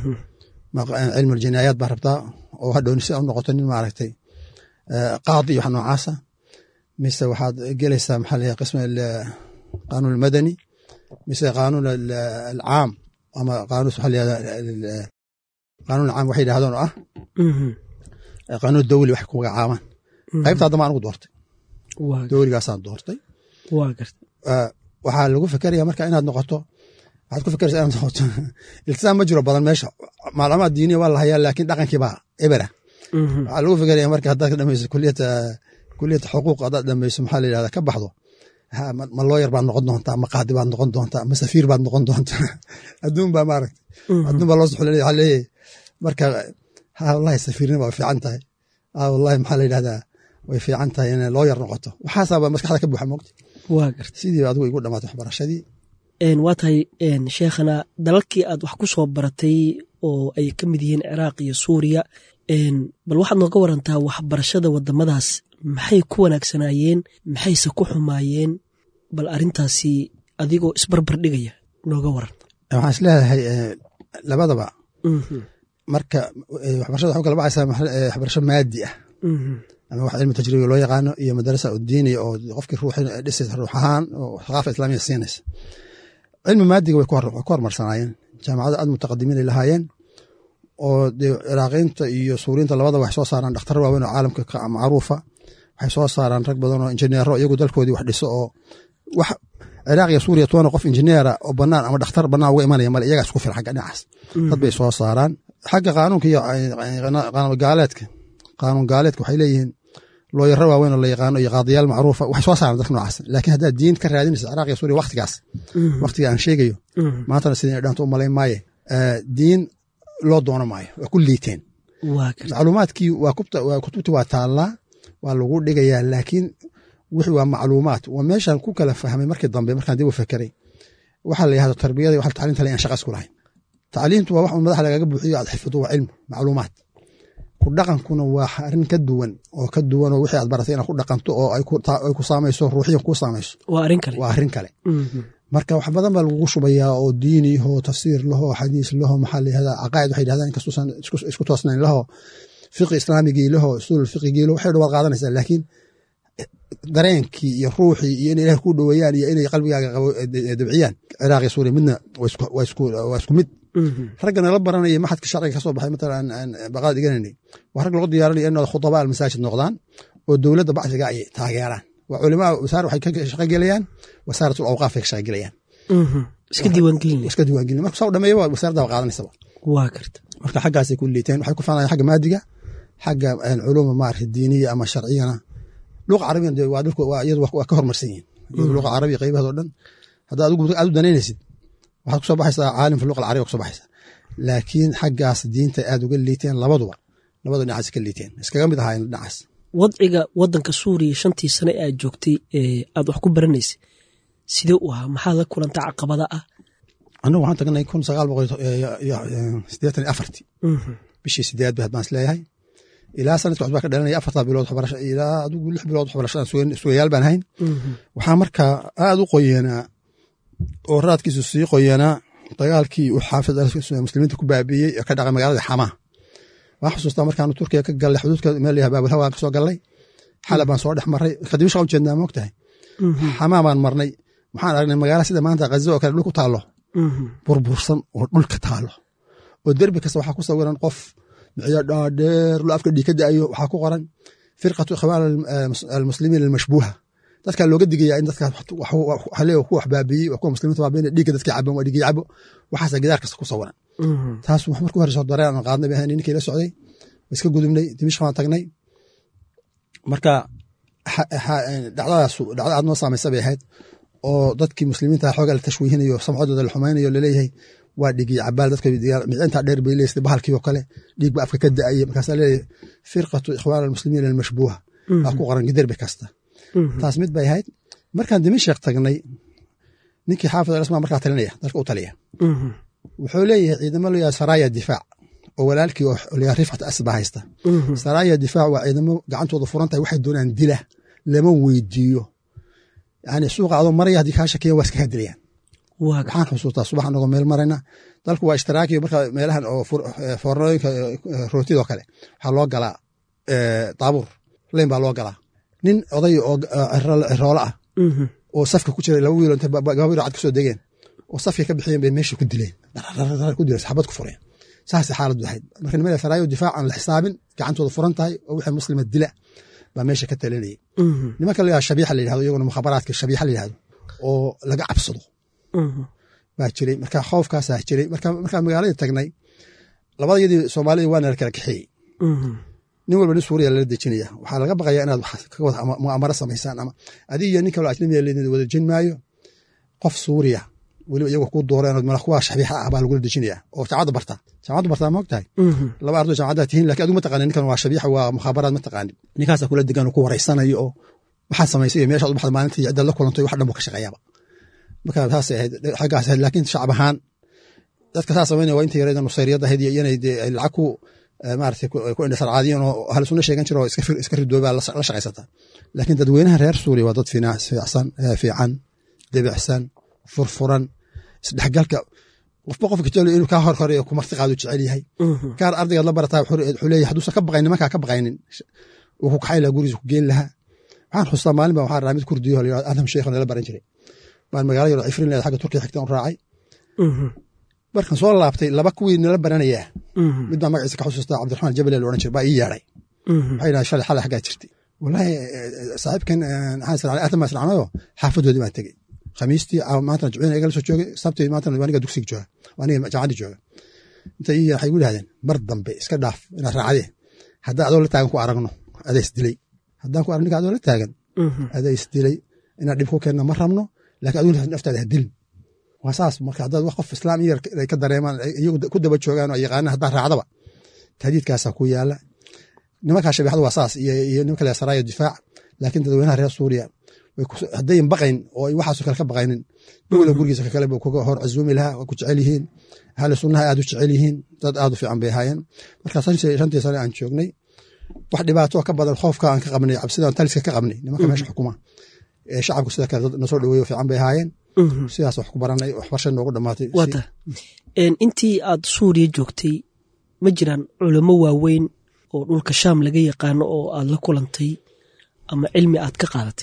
cilmu aljinaayaat baa rabtaa oo hadhowni si u noqoto nin maaragtay qaadi iyo wax noocaasa mise waxaad gelaysaa maxaa la qism qaanuun almadani mise qaanuun alcaam ama qaanuun waxaa la qaanuun alcaam waxay yidhahdaan oo ah qaanuun dawli waxay ku magacaabaan qaybta haddama anigu doortay dawligaasaan doortay waa garta waxaa lagu fekeraya marka inaad noqoto waxaad ku fekeraysaa inaad noqoto iltisaam ma jiro badan meesha macluumaad diiniya waa la hayaa laakiin dhaqankii baa ebera waxaa lagu fekeraya marka haddaad ka dhamayso kuliyata kuliyata xuquuq haddaad dhamayso maxaa la yidhahda ka baxdo ma looyar baad noqon doontaa ma qaadi baad noqon doontaa ma safiir baad noqon doontaa adduun baa maaragta adduun baa loo soxolay waxaa leeyahay marka ha wallahi safiirnima waa fiican tahay ha wallahi maxaa la yidhahdaa way fiican tahay inay looyar noqoto waxaasaaba maskaxda ka buuxa moogta waa garta sidii adigu igu dhamaatay waxbarashadii waa tahay sheekhana dalalkii aad wax ku soo baratay oo ay ka mid yihiin ciraaq iyo suuriya bal waxaad nooga warantaa waxbarashada wadamadaas maxay ku wanaagsanaayeen maxayse ku xumaayeen bal arintaasi adigoo isbarbar dhigaya nooga waran waxaan isleedahay labadaba marka waxbarashada waxu kala baxaysaa waxbarasho maadi ah ama wax cilmi tajribiga loo yaqaano iyo madarasa udiiniya oo qofkii ruuxi dhisaysa ruux ahaan oo thaqaafa islaamiya siinaysa cilmi maadiga way ku hormarsanaayeen jaamacada aad mutaqadimiinay lahaayeen oo dee ciraaqiinta iyo suuriinta labadaba waxay soo saaraan dhakhtar waaweyn oo caalamka macruufa waxay soo saaraan rag badan oo injineero iyagu dalkoodii wax dhiso oo wax ciraaq iyo suuriya toona qof injineera oo banaan ama dhakhtar banaan uga imanaya male iyagaa isku filan xagga dhinacaas dad bay soo saaraan xagga qaanuunka iyo qaanuun gaaleedka qaanuun gaaleedka waxay leeyihiin looyaro waaweyn oo la yaqaano iyo qaadiyaal macruufa waxay soo saaraan dadka noocaas laakiin haddaad diin ka raadinaysa ciraaq iyo suuriya waktigaas waktiga aan sheegayo maantana sidii dhaanto u malayn maaye diin loo doono maayo waa ku liiteen macluumaadkii waa kutubtii waa taallaa waa lagu dhigayaa laakiin wixii waa macluumaad waa meeshaan ku kala fahmay markii dambe markaan dib u fekeray waxaa la yahdo tarbiyada waxa tacliinta le aan shaqa isku lahayn tacliintu waa wax un madaxa lagaga buuxiyo aad xifdo waa cilmi macluumaad ku dhaqankuna waa arrin ka duwan oo ka duwan oo wixii aad baratay inaad ku dhaqanto oo ay ku saamayso ruuxiyan kuu saamayso waa arrin kale waa arrin kale marka wax badan baa lagugu shubayaa oo diini laho tafsiir laho xadiis laho maxaa la yihahdaa caqaa'id waxay yidhahdaan inkastuusan isku toosnayn laho fiqi islaamigii laho usuul fiqigii laho waxay dhawaad qaadanaysaa laakiin dareenkii iyo ruuxii iyo inay ilaah ku dhoweeyaan iyo inay qalbigaaga dabciyaan ciraaq iyo suuriya midna waa isku mid ragga nala baranaya maxadka sharciga ka soo baxay matalan aan baqaad dhigananay waa rag lagu diyaarinaya inay khudabaa almasaajid noqdaan oo dowladda bacsiga ay taageeraan waa culimaa wasaar waxay ka shaqogelayaan wasaaratul awqaaf ay ka shaqogelayaan iska diiwaangelin iska diiwaangelin marka saa dhameeya waa wasaaradda qaadanaysaa waa karta marka xaggaasay ku liiteen waxay ku faanayaan xagga maadiga xagga culuuma maarata diiniya ama sharciyana luqa carabiyana de waa dhulka waa iyadu waa ka hormarsan yihin iyadu luqa carabiya qaybaheed oo dhan haddaa adigu aad u danaynaysid waxaad kusoo baxaysaa caalim fi luqa alcarabiya kusoo baxaysaa laakiin xaggaas diinta aad uga liiteen labaduba labadu dhinacaas ka liiteen iskaga mid ahaayeen dhinacaas wadciga wadanka suuriya shantii sane aad joogtay aad wax ku baranaysay sidee u ahaa maxaad la kulanta caqabada ah annagu waxaan tagnay kun sagaal boqol sideetan iyo afarti bishii sideed ba baan isleeyahay ilaa sanadka waxbaa ka dhalanaya afartaa bilood waxbarasho ilaa adigu lix bilood waxbarashada sugayaal baan hayn waxaa markaa aad u qoyanaa oo raadkiisu sii qoyanaa dagaalkii uu xaafid muslimiinta ku baabiiyey ee ka dhacay magaalada xamaa waan xusuustaa markaanu turkiya ka gallay xuduudka meel yaha baabulhawaan kasoo gallay xala baan soo dhex marray kadib shaqa ujeednaa moog tahay xamaa baan marnay waxaan aragnay magaala sida maanta khaza oo kale dhul ku taallo burbursan oo dhulka taallo oo derbi kasta waxaa ku sawiran qof miciyo dhaadheer lo afka dhiig ka da'ayo waxaa ku qoran firqatu ikhwaan almuslimiin almashbuuha dadkaa looga digaya in dadkaa hale ku wax baabiiyey kuwa muslimiinta baabiina dhiigga dadkii caban waa dhiigii cabo waxaasa gidaar kasta ku sawiran taas wax markuu horeyso dareen aan qaadnay bahan ninkii la socday iska gudubnay dimishk baan tagnay marka dhacdadaas dhacda aad noo saamaysa bay ahayd oo dadkii muslimiinta xoogaa la tashwiihinayo samcadooda la xumaynayo laleeyahay waa dhigii cabaal dadka micinta dheer bay leeysay bahalkii oo kale dhiig ba afka ka da'aya markaasaa leeyahay firqatu ikhwaan almuslimiin almashbuuha aa ku qoran giderbi kasta taas mid bay ahayd markaan dimashik tagnay ninkii xaafid alasma markaa talinaya dalka u taliya wuxuu leeyahay ciidamo layaa saraya difaac oo walaalkii oo layaa rifcat asba haysta saraya difaac waa ciidamo gacantooda furan tahay waxay doonaan dila lama weydiiyo yani suuqa adoo maraya haddii kaa shakiyan waa iskaga dilayaan waxaan xusuustaa subax anagoo meel marayna dalku waa ishtiraakiyo marka meelahan oo foornooyinka rootidoo kale waxaa loo galaa daabuur leyn baa loo galaa nin oday oo ciroolo ah oo safka ku jira laba wiilo intay gabaabiro cad kasoo degeen oo safkay ka bixiyeen bay meeshii ku dileen ku dileen saxabad ku fureen saasay xaaladdu ahayd marka nimada saraayo difaac aan la xisaabin gacantooda furan tahay oo wixii muslima dila baa meesha ka talinayay nimanka la shabiixa la yidhahdo iyaguna mukhabaraadka shabiixa la yidhahdo oo laga cabsado baa jiray marka khoofkaasaa jiray markaa magaaladii tagnay labadayadii soomaalida waana la kala kaxeeyey nin walba nin suuriya lala dejinaya waxaa laga baqaya inaad muamaro samaysaan ama adig iyo nin kaloo ajnabiya leedin wada jin maayo qof suuriya weliba iyago ku dooreen mala kuwa shabiixa ah baa lagula dejinaya oo jaamacadda barta jaamacadda bartaa moog tahay laba ardo jaamacadda tihiin lakin adigu ma taqanin ninkan waa shabiixa waa mukhaabaraad ma taqaanin ninkaasaa kula degan ku waraysanayo oo waxaad samaysay iyo meeshaad u baxda maalintii ciddaad la kulantay wax dhan buu ka shaqeeyaaba marka taasay ahayd xaggaas ahayd laakiin shacab ahaan dadka saa samaynaya waa inta yareeda nusayriyadda ahayd iyo inay ay lacag ku maarata ku indhasarcaadiyeen oo ahlu sunna sheegan jiro oo iska ridoobaa la shaqaysata laakiin dadweynaha reer suuriya waa dad fiicsan fiican debicsan furfuran isdhexgalka qofba qofka jecel inuu kaa hor horeeyo ku marti qaadu jecel yahay gaar ardaygaad la barataa wuxuu leeyahay hadduusan ka baqayn nimankaa ka baqaynin wuu ku kaxay lahaa gurigiisa ku geen lahaa waxaan xustaa maalin baa waxaan rahaa mid kurdiyo la yidhahdo adam sheekh nala baran jiray baan magaala yaro cifrin leeda xagga turkiya xigtaan u raacay markan soo laabtay laba kuwii nala baranayaa mid baa magaciisa ka xusuustaa cabdiraxmaan jabale la odhan jiray baa ii yeedhay waxay yidhahdeen shalay xalay xaggaa jirtay wallaahi saaxiibkan maxaan israacnay aatan baan israacnayo xaafadoodii baan tegey khamiistii maantana jumciina igala soo joogay sabtii maantana aniga dugsiga jooga aniga jaamacaddii jooga inta ii waxay igu yidhahdeen mar dambe iska dhaaf inaad raacdee haddaan adoo la taagan ku aragno adaa isdilay haddaan ku arag ninka adoo la taagan adaa isdilay inaad dhib ku keenna ma rabno laakiin adigu naftaada ha dilin waa saas marka haddaad wax qof islaam yar ay ka dareemaan iyagu ku daba joogaan oo yaqaana haddaan raacdaba tahdiidkaasaa ku yaala nimankaa shabeexadu waa saas iyo nimanka le saraayo difaac laakiin dadweynaha reer suuriya haddayn baqayn oo waxaasoo kale ka baqaynin dowla gurigiisa kakale buu kuga hor casuumi lahaa waa ku jecel yihiin ahli sunnaha aad u jecel yihiin dad aad u fiican bay ahaayeen marka shantii sane aan joognay wax dhibaato ka badan khoofka aan ka qabnay cabsidaan taliska ka qabnay nimanka meesha xukuma shacabku sida kale dad nasoo dhaweeyo fiican bay ahaayeen sidaas wax ku baranay waxbarasha noogu dhamaatay wata intii aad suuriya joogtay ma jiraan culamo waaweyn oo dhulka shaam laga yaqaano oo aad la kulantay ama cilmi aad ka qaadatay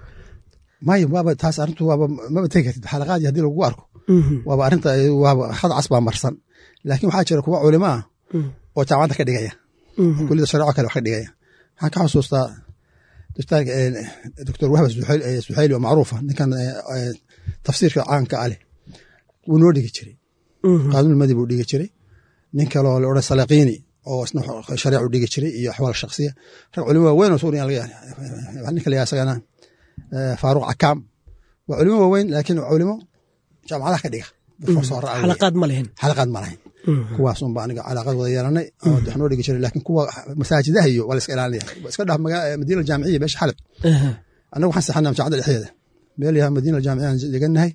maya waaba taas arrintu waaba maba tegi kartid xalaqaadii haddii lagugu arko waaba arrinta waaba had cas baa marsan laakiin waxaa jira kuwa culimo ah oo jaamacadda ka dhigaya kulida shareeco kale wax ka dhigaya waxaan ka xusuustaa doctor wahba suxayli oo macruufa ninkan tafsiirka caanka ah leh wuu noo dhigi jiray qaanuun madi buu dhigi jiray nin kaloo la odhan salaqiini oo isna shariicu dhigi jiray iyo axwaal shaksiya rag culimo waaweyn oo suuriya laga ninka la isagana faaruq cakaam waa culimo waaweyn laakiin culimo jaamacadaha ka dhiga xalaqaad ma lahayn xalaqaad ma lahayn kuwaas unba aniga calaaqad wada yeelanay oo wax noo dhigi jiray laakiin kuwa masaajidaha iyo waa la iska ilaalinaya iska dhah madiina aljaamiciya meesha xalab annaga waxaan saxanaa jaamacadda dhexdeeda meel yaha madiina aljaamiciya aan degannahay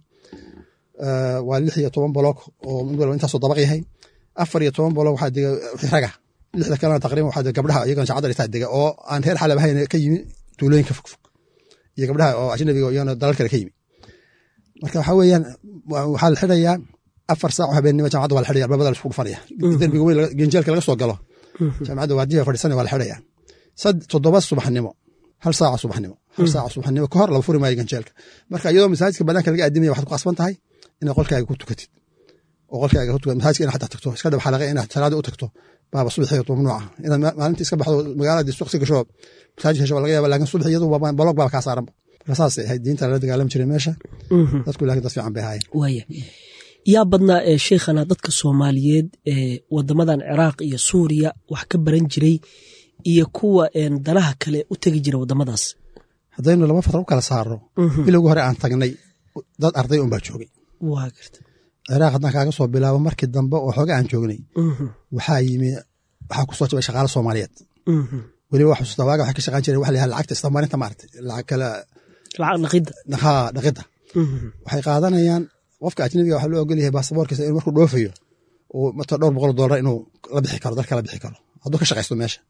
waa lix iyo toban boloog oo mid walba intaasoo dabaq yahay afar iyo toban boloog waxaa dega raga lixda kalena taqriban waxaa dega gabdhaha iyagana jaamacadda dhextaa dega oo aan reer xalab ahayn ka yimi tuulooyinka fogfog iyo gabdhaha oo ajnabiga iyagana dalal kale ka yimi marka waxaa weeyaan waxaa la xidhayaa afar saac oo habeennimo jaamacadda waa la xidhaya albabada la isku dhufanaya derbiga weyn genjeelka laga soo galo jaamacadda waardiyaha fadhiisanaya waa la xidhaya sad toddoba subaxnimo hal saaca subaxnimo hal saaca subaxnimo ka hor laba furi maayo ganjeelka marka iyadoo masaajidka banaanka laga aadimaya waxaad ku qasban tahay inaad qolkaaga ku tukatid oo qolkaaga ku tukatid masaajidka inaad xataa tagto iska dhab xalaqa inaad salaada u tagto baaba subaxii mamnuuca inaad maalintii iska baxdo magaalada suuq si gasho masaajidka hesho laga yaaba laakiin subax iyadu baloog baaba kaa saaranba marka saasay ahayd diinta lala dagaalami jiray meesha dadku laakiin dad fiican bay ahaayeen waaya yaa badnaa ee sheikhana dadka soomaaliyeed ee wadamadan ciraaq iyo suuriya wax ka baran jiray iyo kuwa danaha kale u tegi jira wadamadaas haddaynu laba fatra u kala saarno bilowgi hore aan tagnay dad arday un baa joogay waa garta ciraaq haddaan kaaga soo bilaabo markii dambe oo xooga aan joognay waxaa yimi waxaa ku soo jabay shaqaale soomaaliyeed weliba wax xusuusta waaga waxay ka shaqaan jireen waxa la yihahda lacagta isdamaarinta maaragtay lacag kale lacag dhaqidda haa dhaqidda waxay qaadanayaan qofka ajnabiga waxaa loo ogol yahay baasaboorkiisa inuu markuu dhoofayo uu mata dhowr boqol doolar inuu la bixi karo dalka la bixi karo hadduu ka shaqaysto meesha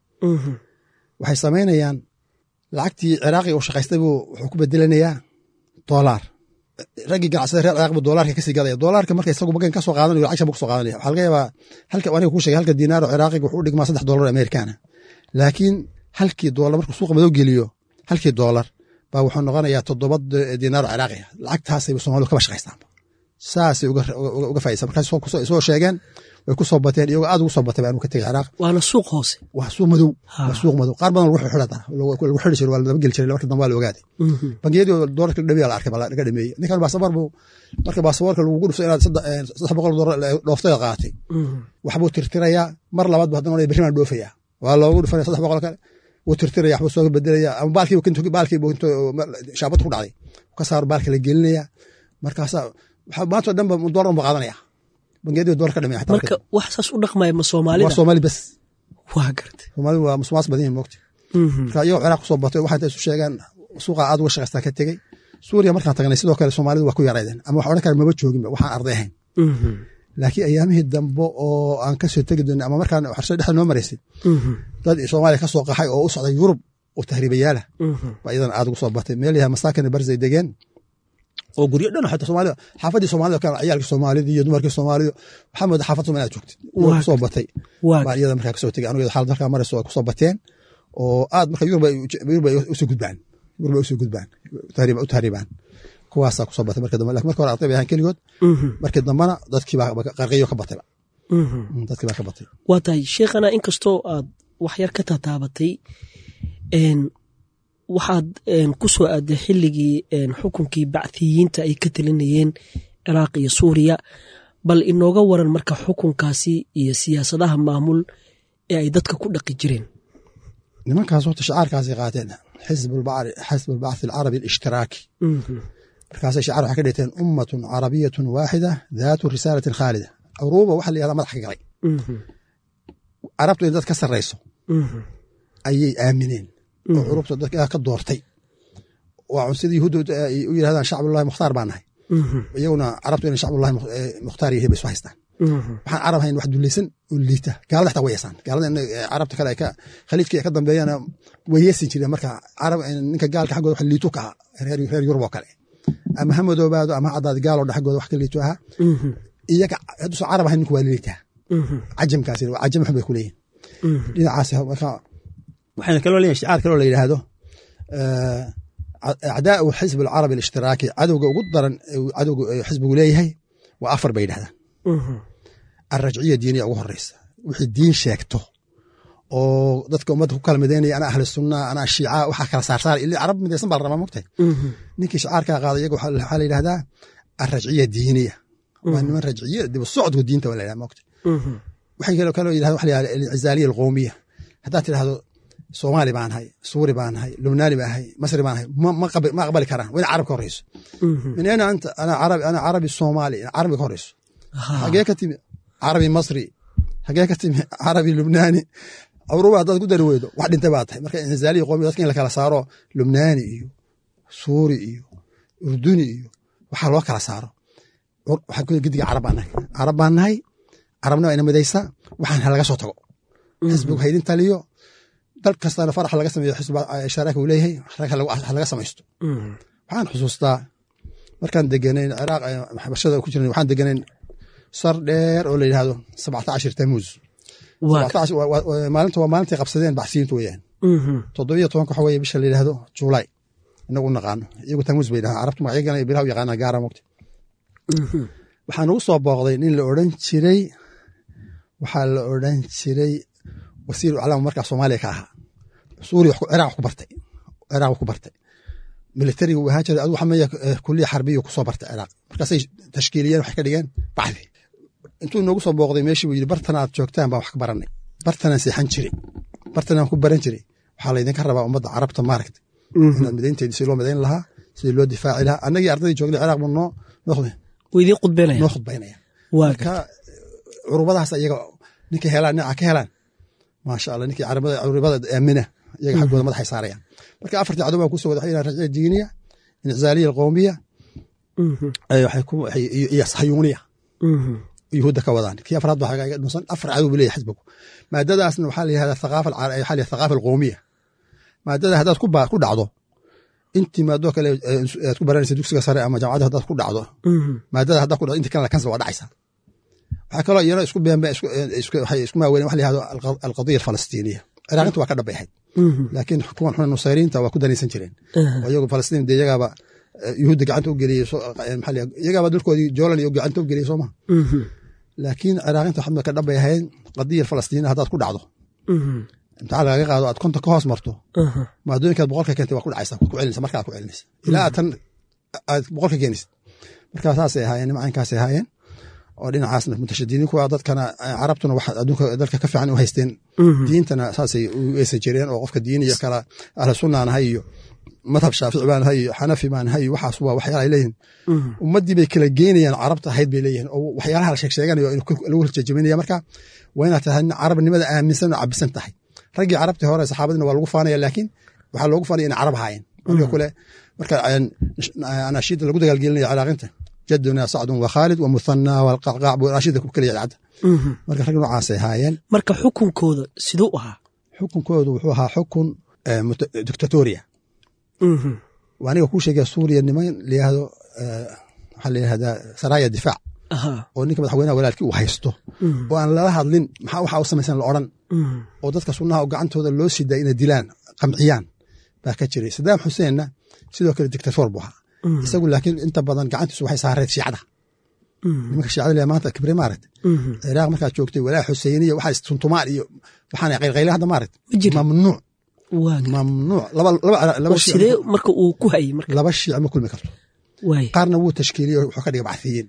waxay samaynayaan lacagtii ciraaqi uu shaqaystay buu wuxuu ku bedelanayaa doolaar raggii ganacsada reer ciraaq buu doolaarka kasii gadaya doolaarka marka isagu magan ka soo qaadanayo lacag buu ka soo qaadanaya waxaa laga yaabaa halka aniga kuu sheegay halka diinaaro ciraaqiga wuxuu u dhigmaa saddex doolar oo amerikaana laakiin halkii doolar markuu suuqa madow geliyo halkii doolar baa wuxuu noqonayaa toddoba diinaaro ciraaqiga lacagtaasay soomaalidu kaba shaqaystaan saasay uga faaisan markaas soo sheegeen way ku soo bateen iyagoo aad ugu soo batay baa ka tegay ciraaq waana suuq hoose waa suuq madow waa suuq madow qaar badan lagu xidhata lagu xidhi jiray waa la dabageli jiray marka dambe waa la ogaaday bangiyadii doolarka dhameeya la arkay laga dhameeyey ninkan baasaboor buu marka baasaboorka lagugu dhufto inaad saddex boqol doolar dhooftay qaatay waxbuu tirtirayaa mar labaad bu haddana berri baan dhoofaya waa loogu dhufanaya saddex boqol kale wuu tirtiraya waxbuu soo bedelaya ama baalkii baalkii shaabad ku dhacday ka saaro baalka la gelinaya markaasaa maantoo dhan ba doolar ba qaadanaya bangiyadii doolar ka dhamay marka wax saas u dhaqmaya ma soomaalida waa soomaali bes waa garta soomaalidu waa musumaas badan yihin moogta marka iyagoo ciraaq kusoo batay waxay isu sheegaan suuqa aad uga shaqaystaa ka tegey suuriya markaan tagnay sidoo kale soomaalidu waa ku yaraydeen ama wax odhan kale maba jooginba waxaan arday ahayn laakiin ayaamihii dambe oo aan kasoo tegi doonay ama markaan xarsho dhexda noo maraysay dad soomaaliya ka soo qaxay oo u socday yurub oo tahriibayaala baa iyadan aad ugu soo batay meel yaha masaakin barzay degeen oo guryo dhan xataa soomaalida xaafadii soomaalida kale ciyaalkii soomaalida iyo dumarkii soomaalida waxaa mooda xaafad soomaalida aad joogtid waa kusoo batay baa iyada markaa kasoo tegay anigu xaalad markaa marayso ay kusoo bateen oo aad marka yurub ay usoo gudbaan yurub ay usoo gudbaan u tahriibaan kuwaasaa kusoo batay marka dambe lakin marka hore arday bay ahaan keligood markii dambena dadkii baa qarqiyo ka batayba dadkii baa ka batay waa tahay sheekhana inkastoo aad wax yar ka tataabatay waxaad ku soo aaday xilligii xukunkii bacthiyiinta ay ka talinayeen ciraaq iyo suuriya bal inooga waran marka xukunkaasi iyo siyaasadaha maamul ee ay dadka ku dhaqi jireen nimankaas horta shacaarkaasay qaateen xisb albacthi alcarabi alishtiraaki markaasay shacaar waxay ka dhigteen ummatun carabiyatun waaxida daatu risaalatin khaalida curuuba waxa la yihahdaa madax ka galay carabtu in dad ka sarrayso ayay aamineen oo curubta dadka ka doortay waa sida yahuudda u yirahdaan shacbullahi mukhtaar baa nahay iyaguna carabtu inay shacbullahi mukhtaar yihiin bay isu haystaan waxaan carab hayn wax dulaysan oo liita gaalada xataa way yeesaan gaalada carabta kale khaliijka ay ka dambeeyana way yeesin jireen marka carab ninka gaalka xaggooda wax liitu ka aha reer yurub oo kale ama ha madoobaado ama ha caddaad gaaloo dha xaggooda wax ka liito ahaa iyaga hadduusan carab ahayn ninku waa liitaa cajamkaasi cajam xun bay ku leeyihin dhinacaas marka waxayna kaloo leeyihin shicaar kaloo la yidhaahdo acdaau xisb alcarabi alishtiraaki cadowga ugu daran cadowga xisbigu leeyahay waa afar bay yidhahdaan alrajciya diiniya ugu horeysa wixii diin sheegto oo dadka ummadda ku kala midaynaya ana ahli sunna ana shiica waxaa kala saarsaar ili carab midaysan baa la rabaa mogtahay ninkii shicaarkaa qaaday iyaga waxaa la yidhahdaa alrajciya diiniya waa niman rajciya dib socodku diinta waa la yidhahda mogtahay waxay kaloo kaloo yidhahda waxa la yihahda alcizaaliya alqowmiya haddaad tidhahdo soomaali baan ahay suuri baan ahay lubnaani baan ahay masri baan ahay ma aqbali karaan waa in carab ka horeyso min ayna anta ana carabi ana carabi soomaali carabi ka horeyso hagee ka timi carabi masri hagee ka timi carabi lubnaani curuba haddaad ku dari weydo wax dhintay baa tahay marka inzaaliya qoomiya dadka in la kala saaro lubnaani iyo suuri iyo urduni iyo waxaa loo kala saaro gediga carab baan nahay carab baan nahay carabna waa ina midaysa waxaan halaga soo tago xisbigu haydin taliyo dal kastana farax laga sameeyo sharaaka uu leeyahay halaga samaysto waxaan xusuustaa markaan deganayn ciraaq xabashada ku jirna waxaan deganayn sar dheer oo la yidhahdo sabcata cashir tamuuz maalinta waa maalintay qabsadeen baxsiyiintu weyaan toddobiyo tobanka waxa weye bisha la yidhahdo juulaay inagu naqaano iyagu tamuuz bay dhahaan carabtu magacyagana bilaha u yaqaanaa gaara mogta waxaa nagu soo booqday nin la odhan jiray waxaa la odhan jiray wasiir aclaam markaa soomaaliya ka ahaa suuriya ciraaq ku bartay ciraaq ku bartay militariga uu ahaan jiray adigu xamaya kuliya xarbiya kusoo bartay ciraaq markaasay tashkiiliyeen waxay ka dhigeen bacdi intuu noogu soo booqday meeshii buu yidhi bartan aad joogtaan baan wax ka baranay bartanaan seexan jiray bartanaan ku baran jiray waxaa laydinka rabaa ummadda carabta maaragta inaad midaynteedi si loo midayn lahaa sidii loo difaaci lahaa annagii ardaydii joogday ciraaq buu noo idin khudbaynaya noo khudbaynaya marka curubadahaas iyaga ninkay helaan dhinaca ka helaan maasha allah ninkii curubada aamina iyaga xaggooda madaxay saarayaan marka afartii cadow baan kusoo wada waxay rajciya diiniya inicizaaliya alqowmiya iyo sayuuniya yuhuudda ka wadaan kii afraad baa iga dhunsan afar cadow buu leeyahay xisbigu maadadaasna waxaa la yihahdaa thaqaafa waxaa la thaqaafa alqowmiya maadada haddaad ku dhacdo intii maadoo kale aad ku baranaysa dugsiga sare ama jamacadda haddaad ku dhacdo maadada haddaad ku dhacdo intii kalena kansel waa dhacaysa waxaa kaloo iyana isku beenbe waxay isku maaweyneen waxa la yihahdo alqadiya alfalastiiniya ciraaqinta waa ka dhab ahayd laakiin kuwan xuna nusayriinta waa ku danaysan jireen oo iyagu falastiin dee iyagaaba yuhuudda gacanta u geliyey iyagaaba dalkoodii joolan iyo gacanta u geliyey sooma laakiin ciraaqinta waxba ka dhab ahayd qadiya alfalastiiniya haddaad ku dhacdo imtixaan lagaga qaado aad konta ka hoos marto maadooyinkaad boqolka keentay waa ku dhacaysa ku celinaysa markaa ku celinaysa ilaa aad tan aad boqolka keenaysid markaa saasay ahaayeen nimacankaasay ahaayeen oo dhinacaasna mutashadidiinku waa dadkana carabtuna wax adduunka dalka ka fiican u haysteen diintana saasay u eesa jireen oo qofka diin iyo kala ahlu sunnaa nahay iyo madhab shaafici baa nahay iyo xanafi baa nahay iyo waxaas waa waxyaala ay leeyihin ummaddii bay kala geynayaan carabta ahayd bay leeyihin oo waxyaalaha la sheeg sheeganayo lagu horjejebinaya marka waa inaad tahay carabnimada aaminsan oo cabisan tahay raggii carabtii hore saxaabadina waa lagu faanaya laakiin waxaa loogu faanaya inay carab ahaayeen marka kule marka anashiida lagu dagaalgelinaya ciraaqinta jaduna sacdun wa khaalid wa muthana walqacqaac buu anashiida ku keliya cadda marka rag noocaasay ahaayeen marka xukunkooda siduu ahaa xukunkoodu wuxuu ahaa xukun dictatoria waa aniga kuu sheegaya suuriya niman layihahdo waxaa layihahdaa saraaya difaac oo ninka madaxweynaha walaalkii uu haysto oo aan lala hadlin maxaa waxa u samaysan la odran oo dadka sunnaha oo gacantooda loo sidaa inay dilaan qamciyaan baa ka jiray sadaam xuseenna sidoo kale dictator buu ahaa isagu laakiin inta badan gacantiisu waxay saareed shiicada nimanka shiicada le maanta kibre maaragta ciraaq markaad joogtay walaa xuseyniya waxaa tuntumaan iyo waxaana qaylqayle hadda maaragta mamnuuc mamnuuc sidee marka uu ku hayay marka laba shiic ma kulmi karto qaarna wuu tashkiiliye wuxuu ka dhiga bacthiyiin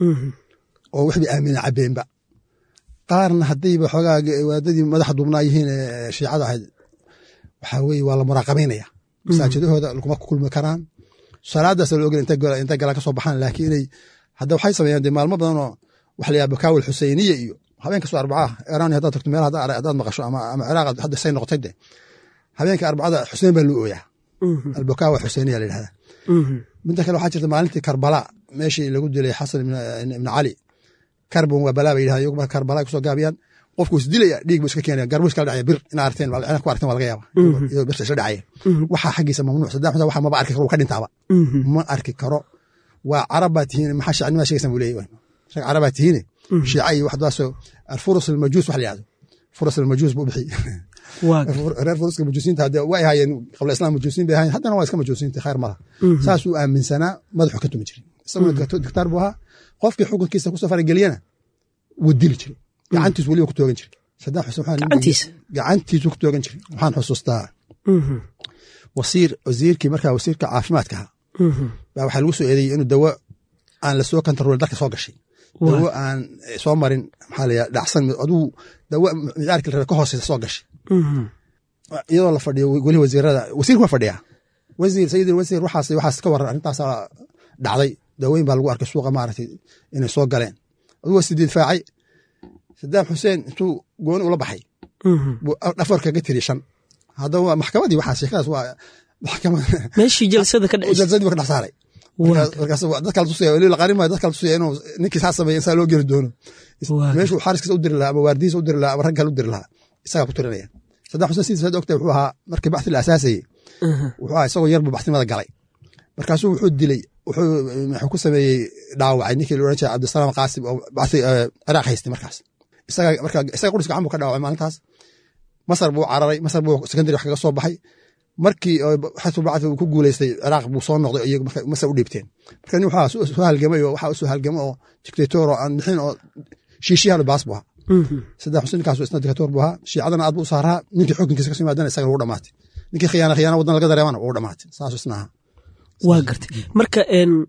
oo waxbay aamina cabeenba qaarna haddayba xoogaa waadadii madaxa duubnaa yihiin shiicada ahayd waxaa weye waa la muraaqabaynaya masaajidahooda laguma kulmi karaan salaadaas la ogel intay galaan ka soo baxaan laakiin inay hadda waxay sameeyaan dee maalmo badan oo waxa la yaha bakaawil xuseyniya iyo habeen kastoo arbacaa iraan haddaad tagto meel haddaad maqasho ama ciraaq hadda say noqotay de habeenka arbacada xusein baa loo ooyaa albakaawa xuseyniya la yidhahdaa midda kale waxaa jirta maalintii karbala meeshii lagu dilay xasan ibni cali karbon waa balaa ba yidhahda iyagu marka karbala kusoo gaabiyaan qofku is dilaya dhiig bu iska keenaya garbuu iskala dhacaya bir ina arteen ina ku arteen waa laga yaaba iyadoo birta isla dhacaya waxaa xaggiisa mamnuuc saddex xuseen waxa maba arki karo ka dhintaaba ma arki karo waa carab baa tihiin maxaa shacnima sheegaysan buu leeyahy rag carab baa tihiine shiica iyo waxdaasoo alfurus almajuus wax la yihahdo furus almajuus buu bixi reer furuska majuusiinta hadde way ahaayeen qabla islam majuusiin bay ahaayeen haddana waa iska majuusiinta khayr malaha saasuu aaminsanaa madaxu ka tumi jiray isaguna diktaar buu ahaa qofkii xukunkiisa kusoo farageliyana wuu dili jiray gacantiisu weliba ku toogan jiray saddam xuseen gacantiisu ku toogan jiray waxaan xusuustaa wasiir wasiirkii markaa wasiirka caafimaadka ahaa baa waxaa lagu soo eedeeyey inuu dawo aan lasoo kontarool dalka soo gashay dawo aan soo marin maxaa la yidhaha dhacsan aduu dawo micaarkii la rabay ka hooseysa soo gashay iyadoo la fadhiyo weli wasiirada wasiirku waa fadhiyaa wasiir sayidin wasiir waxaas waxaas ka waran arrintaasaa dhacday dawooyin baa lagu arkay suuqa maaragtay inay soo galeen aduu waa sidiid faacay sadaam xuseen intuu gooni ula baxay buu dhafar kaga tiri shan haddaba maxkamadii waxaa sheekadaas waa maxkamad meeshii jalsada ka dhacay jalsadii buu ka dhex saaray markaas dadka la tusaya weli la qarin maayo dadka la tusaya inuu ninkii saa sameeya insaa loo geli doono meeshuu xaariskiisa u diri lahaa ama waardihiisa u diri lahaa ama rag kale u diri lahaa isagaa ku tirinaya sadaam xuseen sidii saad ogtahay wuxuu ahaa markii baxthi la asaasayey wuxuu ahaa isagoo yarbu baxtinimada galay markaasuu wuxuu dilay wuxuu ku sameeyey dhaawacay ninkii la odhan jiray cabdisalaam qaasim oo baxthi ciraaq haystay markaas isaga marka isaga qudhiska gacan buu ka dhaawacay maalintaas masar buu cararay masar buu secondary wax kaga soo baxay markii xasu bacthi uu ku guuleystay ciraaq buu soo noqday iyagu marka masar u dhiibteen marka nin waxaa soo halgamay oo waxaa usoo halgamay oo dictator oo aan bixin oo shiishiyahan baas buu ahaa saddex xuseen ninkaas isna dictator buu ahaa shiicadana aad buu u saaraa ninkii xukunkiisa kasoo yimaadana isagana wuu dhamaatay ninkii khiyaana khiyaana waddan laga dareemana wuu dhamaatay saas isna ahaa waa gartay marka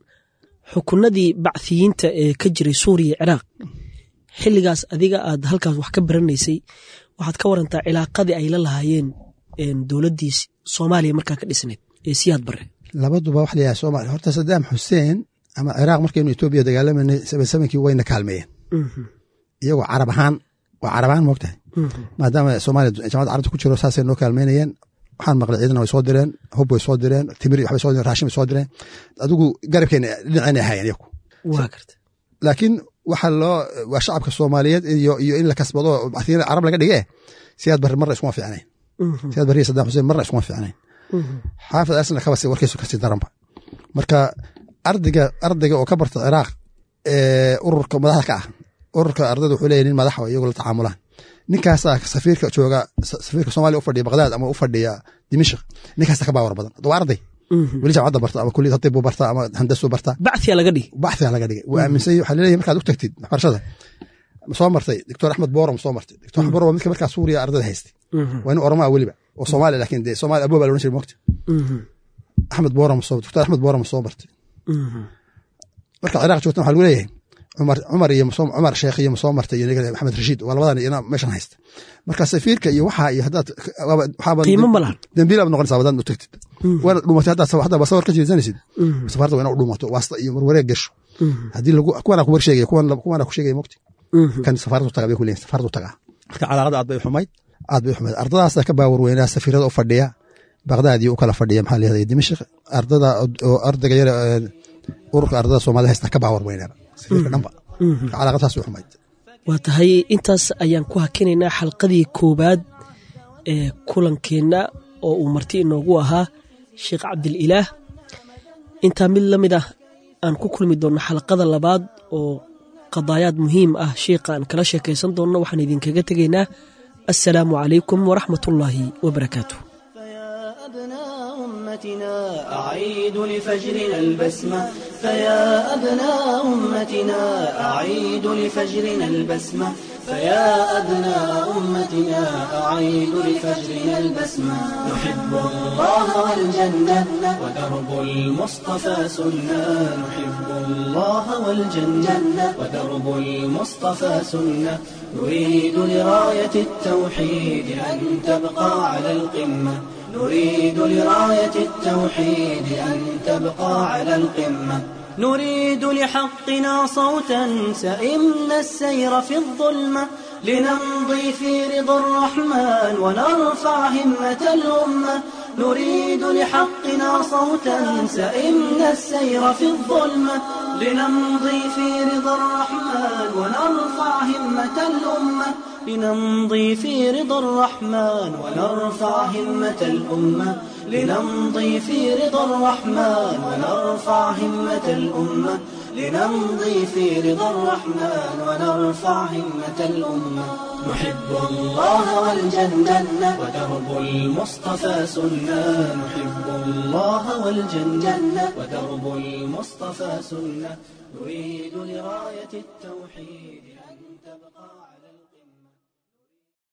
xukunadii bacthiyiinta ee ka jiray suuriya ciraaq xilligaas adiga aad halkaas wax ka baranaysay waxaad ka warantaa cilaaqadii ay la lahaayeen dowladdii soomaaliya markaa ka dhisnayd ee siyaad bare labaduba wax layahay soomaaliya horta sadaam xuseen ama ciraaq markaynu etoobiya dagaalamanay sabansamankii wayna kaalmeeyeen iyagoo carab ahaan waa carab ahaan moogtahay maadaama soomaaliya jamacadda carabta ku jiro saasay noo kaalmeynayeen waxaan maqlay ciidana way soo direen hub way soo direen timir waxbay soo direen raashin bay soo direen adigu garabkeena dhinaceena ahaayeen iyagu waa garta laakiin waxa loo waa shacabka soomaaliyeed iyo iyo in la kasbado baxtiyada carab laga dhige siyaad barre marna iskuma fiicnayn siyaad barre iyo saddam xuseen marna iskuma fiicnayn xaafid arsna kabasi warkiisu kasii daranba marka ardayga ardayga oo ka barta ciraaq ee ururka madaxda ka ah ururka ardayda wuxuu leeyahy nin madaxa iyagu la tacaamulaan ninkaasaa safiirka jooga safiirka soomaaliya u fadhiya baqdaad ama u fadhiya dimishk ninkaasa ka baawar badan waa arday weli jamacadda barta ama kuliyad hadib buu barta ama handasuu barta bacthia laga dhigi bacthia laga dhigay waa aaminsan waxaa laleeyahy markaad u tagtid waxbarashada soo martay doctor axmed borom soo martay doctor axmed borom waa midka markaa suuriya ardayda haystay waa nin oromaa weliba oo soomaaliya laakiin dee soomaaliya abooba la odhan jiray mogta axmed borom soo doctor axmed borom soo martay marka ciraaq joogtan waxaa lagu leeyahay cumar cumar iyo cumar sheekh iyo soo martay iyo maxamed rashiid waa labadan iyana meeshan haysta marka safiirka iyo waxaa iyo haddaad qiimo ma lahan dambiil aad noqonaysaa wadaan u tagtid waana dhumatay haddaad haddaad sawar ka jeesanaysid safaarada waa ina u dhumato waasta iyo marwareeg gasho haddii lagu kuwana ku warsheegaya kuwan kuwana ku sheegaya mogti kan safaaradu taga bay ku leeyihin safaaradu tagaa marka calaaqada aad bay xumayd aad bay xumayd ardadaasa ka baawar weynaa safiirada u fadhiya baqdaad iyo u kala fadhiya maxaa leedahay dimashq ardada oo ardayga yara ururka ardada soomaalida haysta ka baawar weynaaba safiirka dhanba calaaqadaas way xumayd waa tahay intaas ayaan ku hakinaynaa xalqadii koowaad ee kulankeenna oo uu marti inoogu ahaa sheekh cabdililaah intaa mid la mid ah aan ku kulmi doonno xalqada labaad oo qadaayaad muhiim ah sheikha aan kala sheekaysan doonno waxaan idinkaga tegaynaa assalaamu calaykum waraxmat ullaahi wabarakaatu أمتنا أعيد لفجرنا البسمة فيا أبناء أمتنا أعيد لفجرنا البسمة فيا أبناء أمتنا أعيد لفجرنا البسمة نحب الله والجنة ودرب المصطفى سنة نحب الله والجنة ودرب المصطفى سنة نريد لراية التوحيد أن تبقى على القمة نريد لراية التوحيد أن تبقى على القمة نريد لحقنا صوتا سئمنا السير في الظلمة لنمضي في رضا الرحمن ونرفع همة الأمة نريد لحقنا صوتا سئمنا السير في الظلمة لنمضي في رضا الرحمن ونرفع همة الأمة لنمضي في رضا الرحمن ونرفع همة الأمة لنمضي في رضا الرحمن ونرفع همة الأمة لنمضي في رضا الرحمن ونرفع همة الأمة نحب الله والجنة ودرب المصطفى سنة نحب الله والجنة ودرب المصطفى سنة نريد لراية التوحيد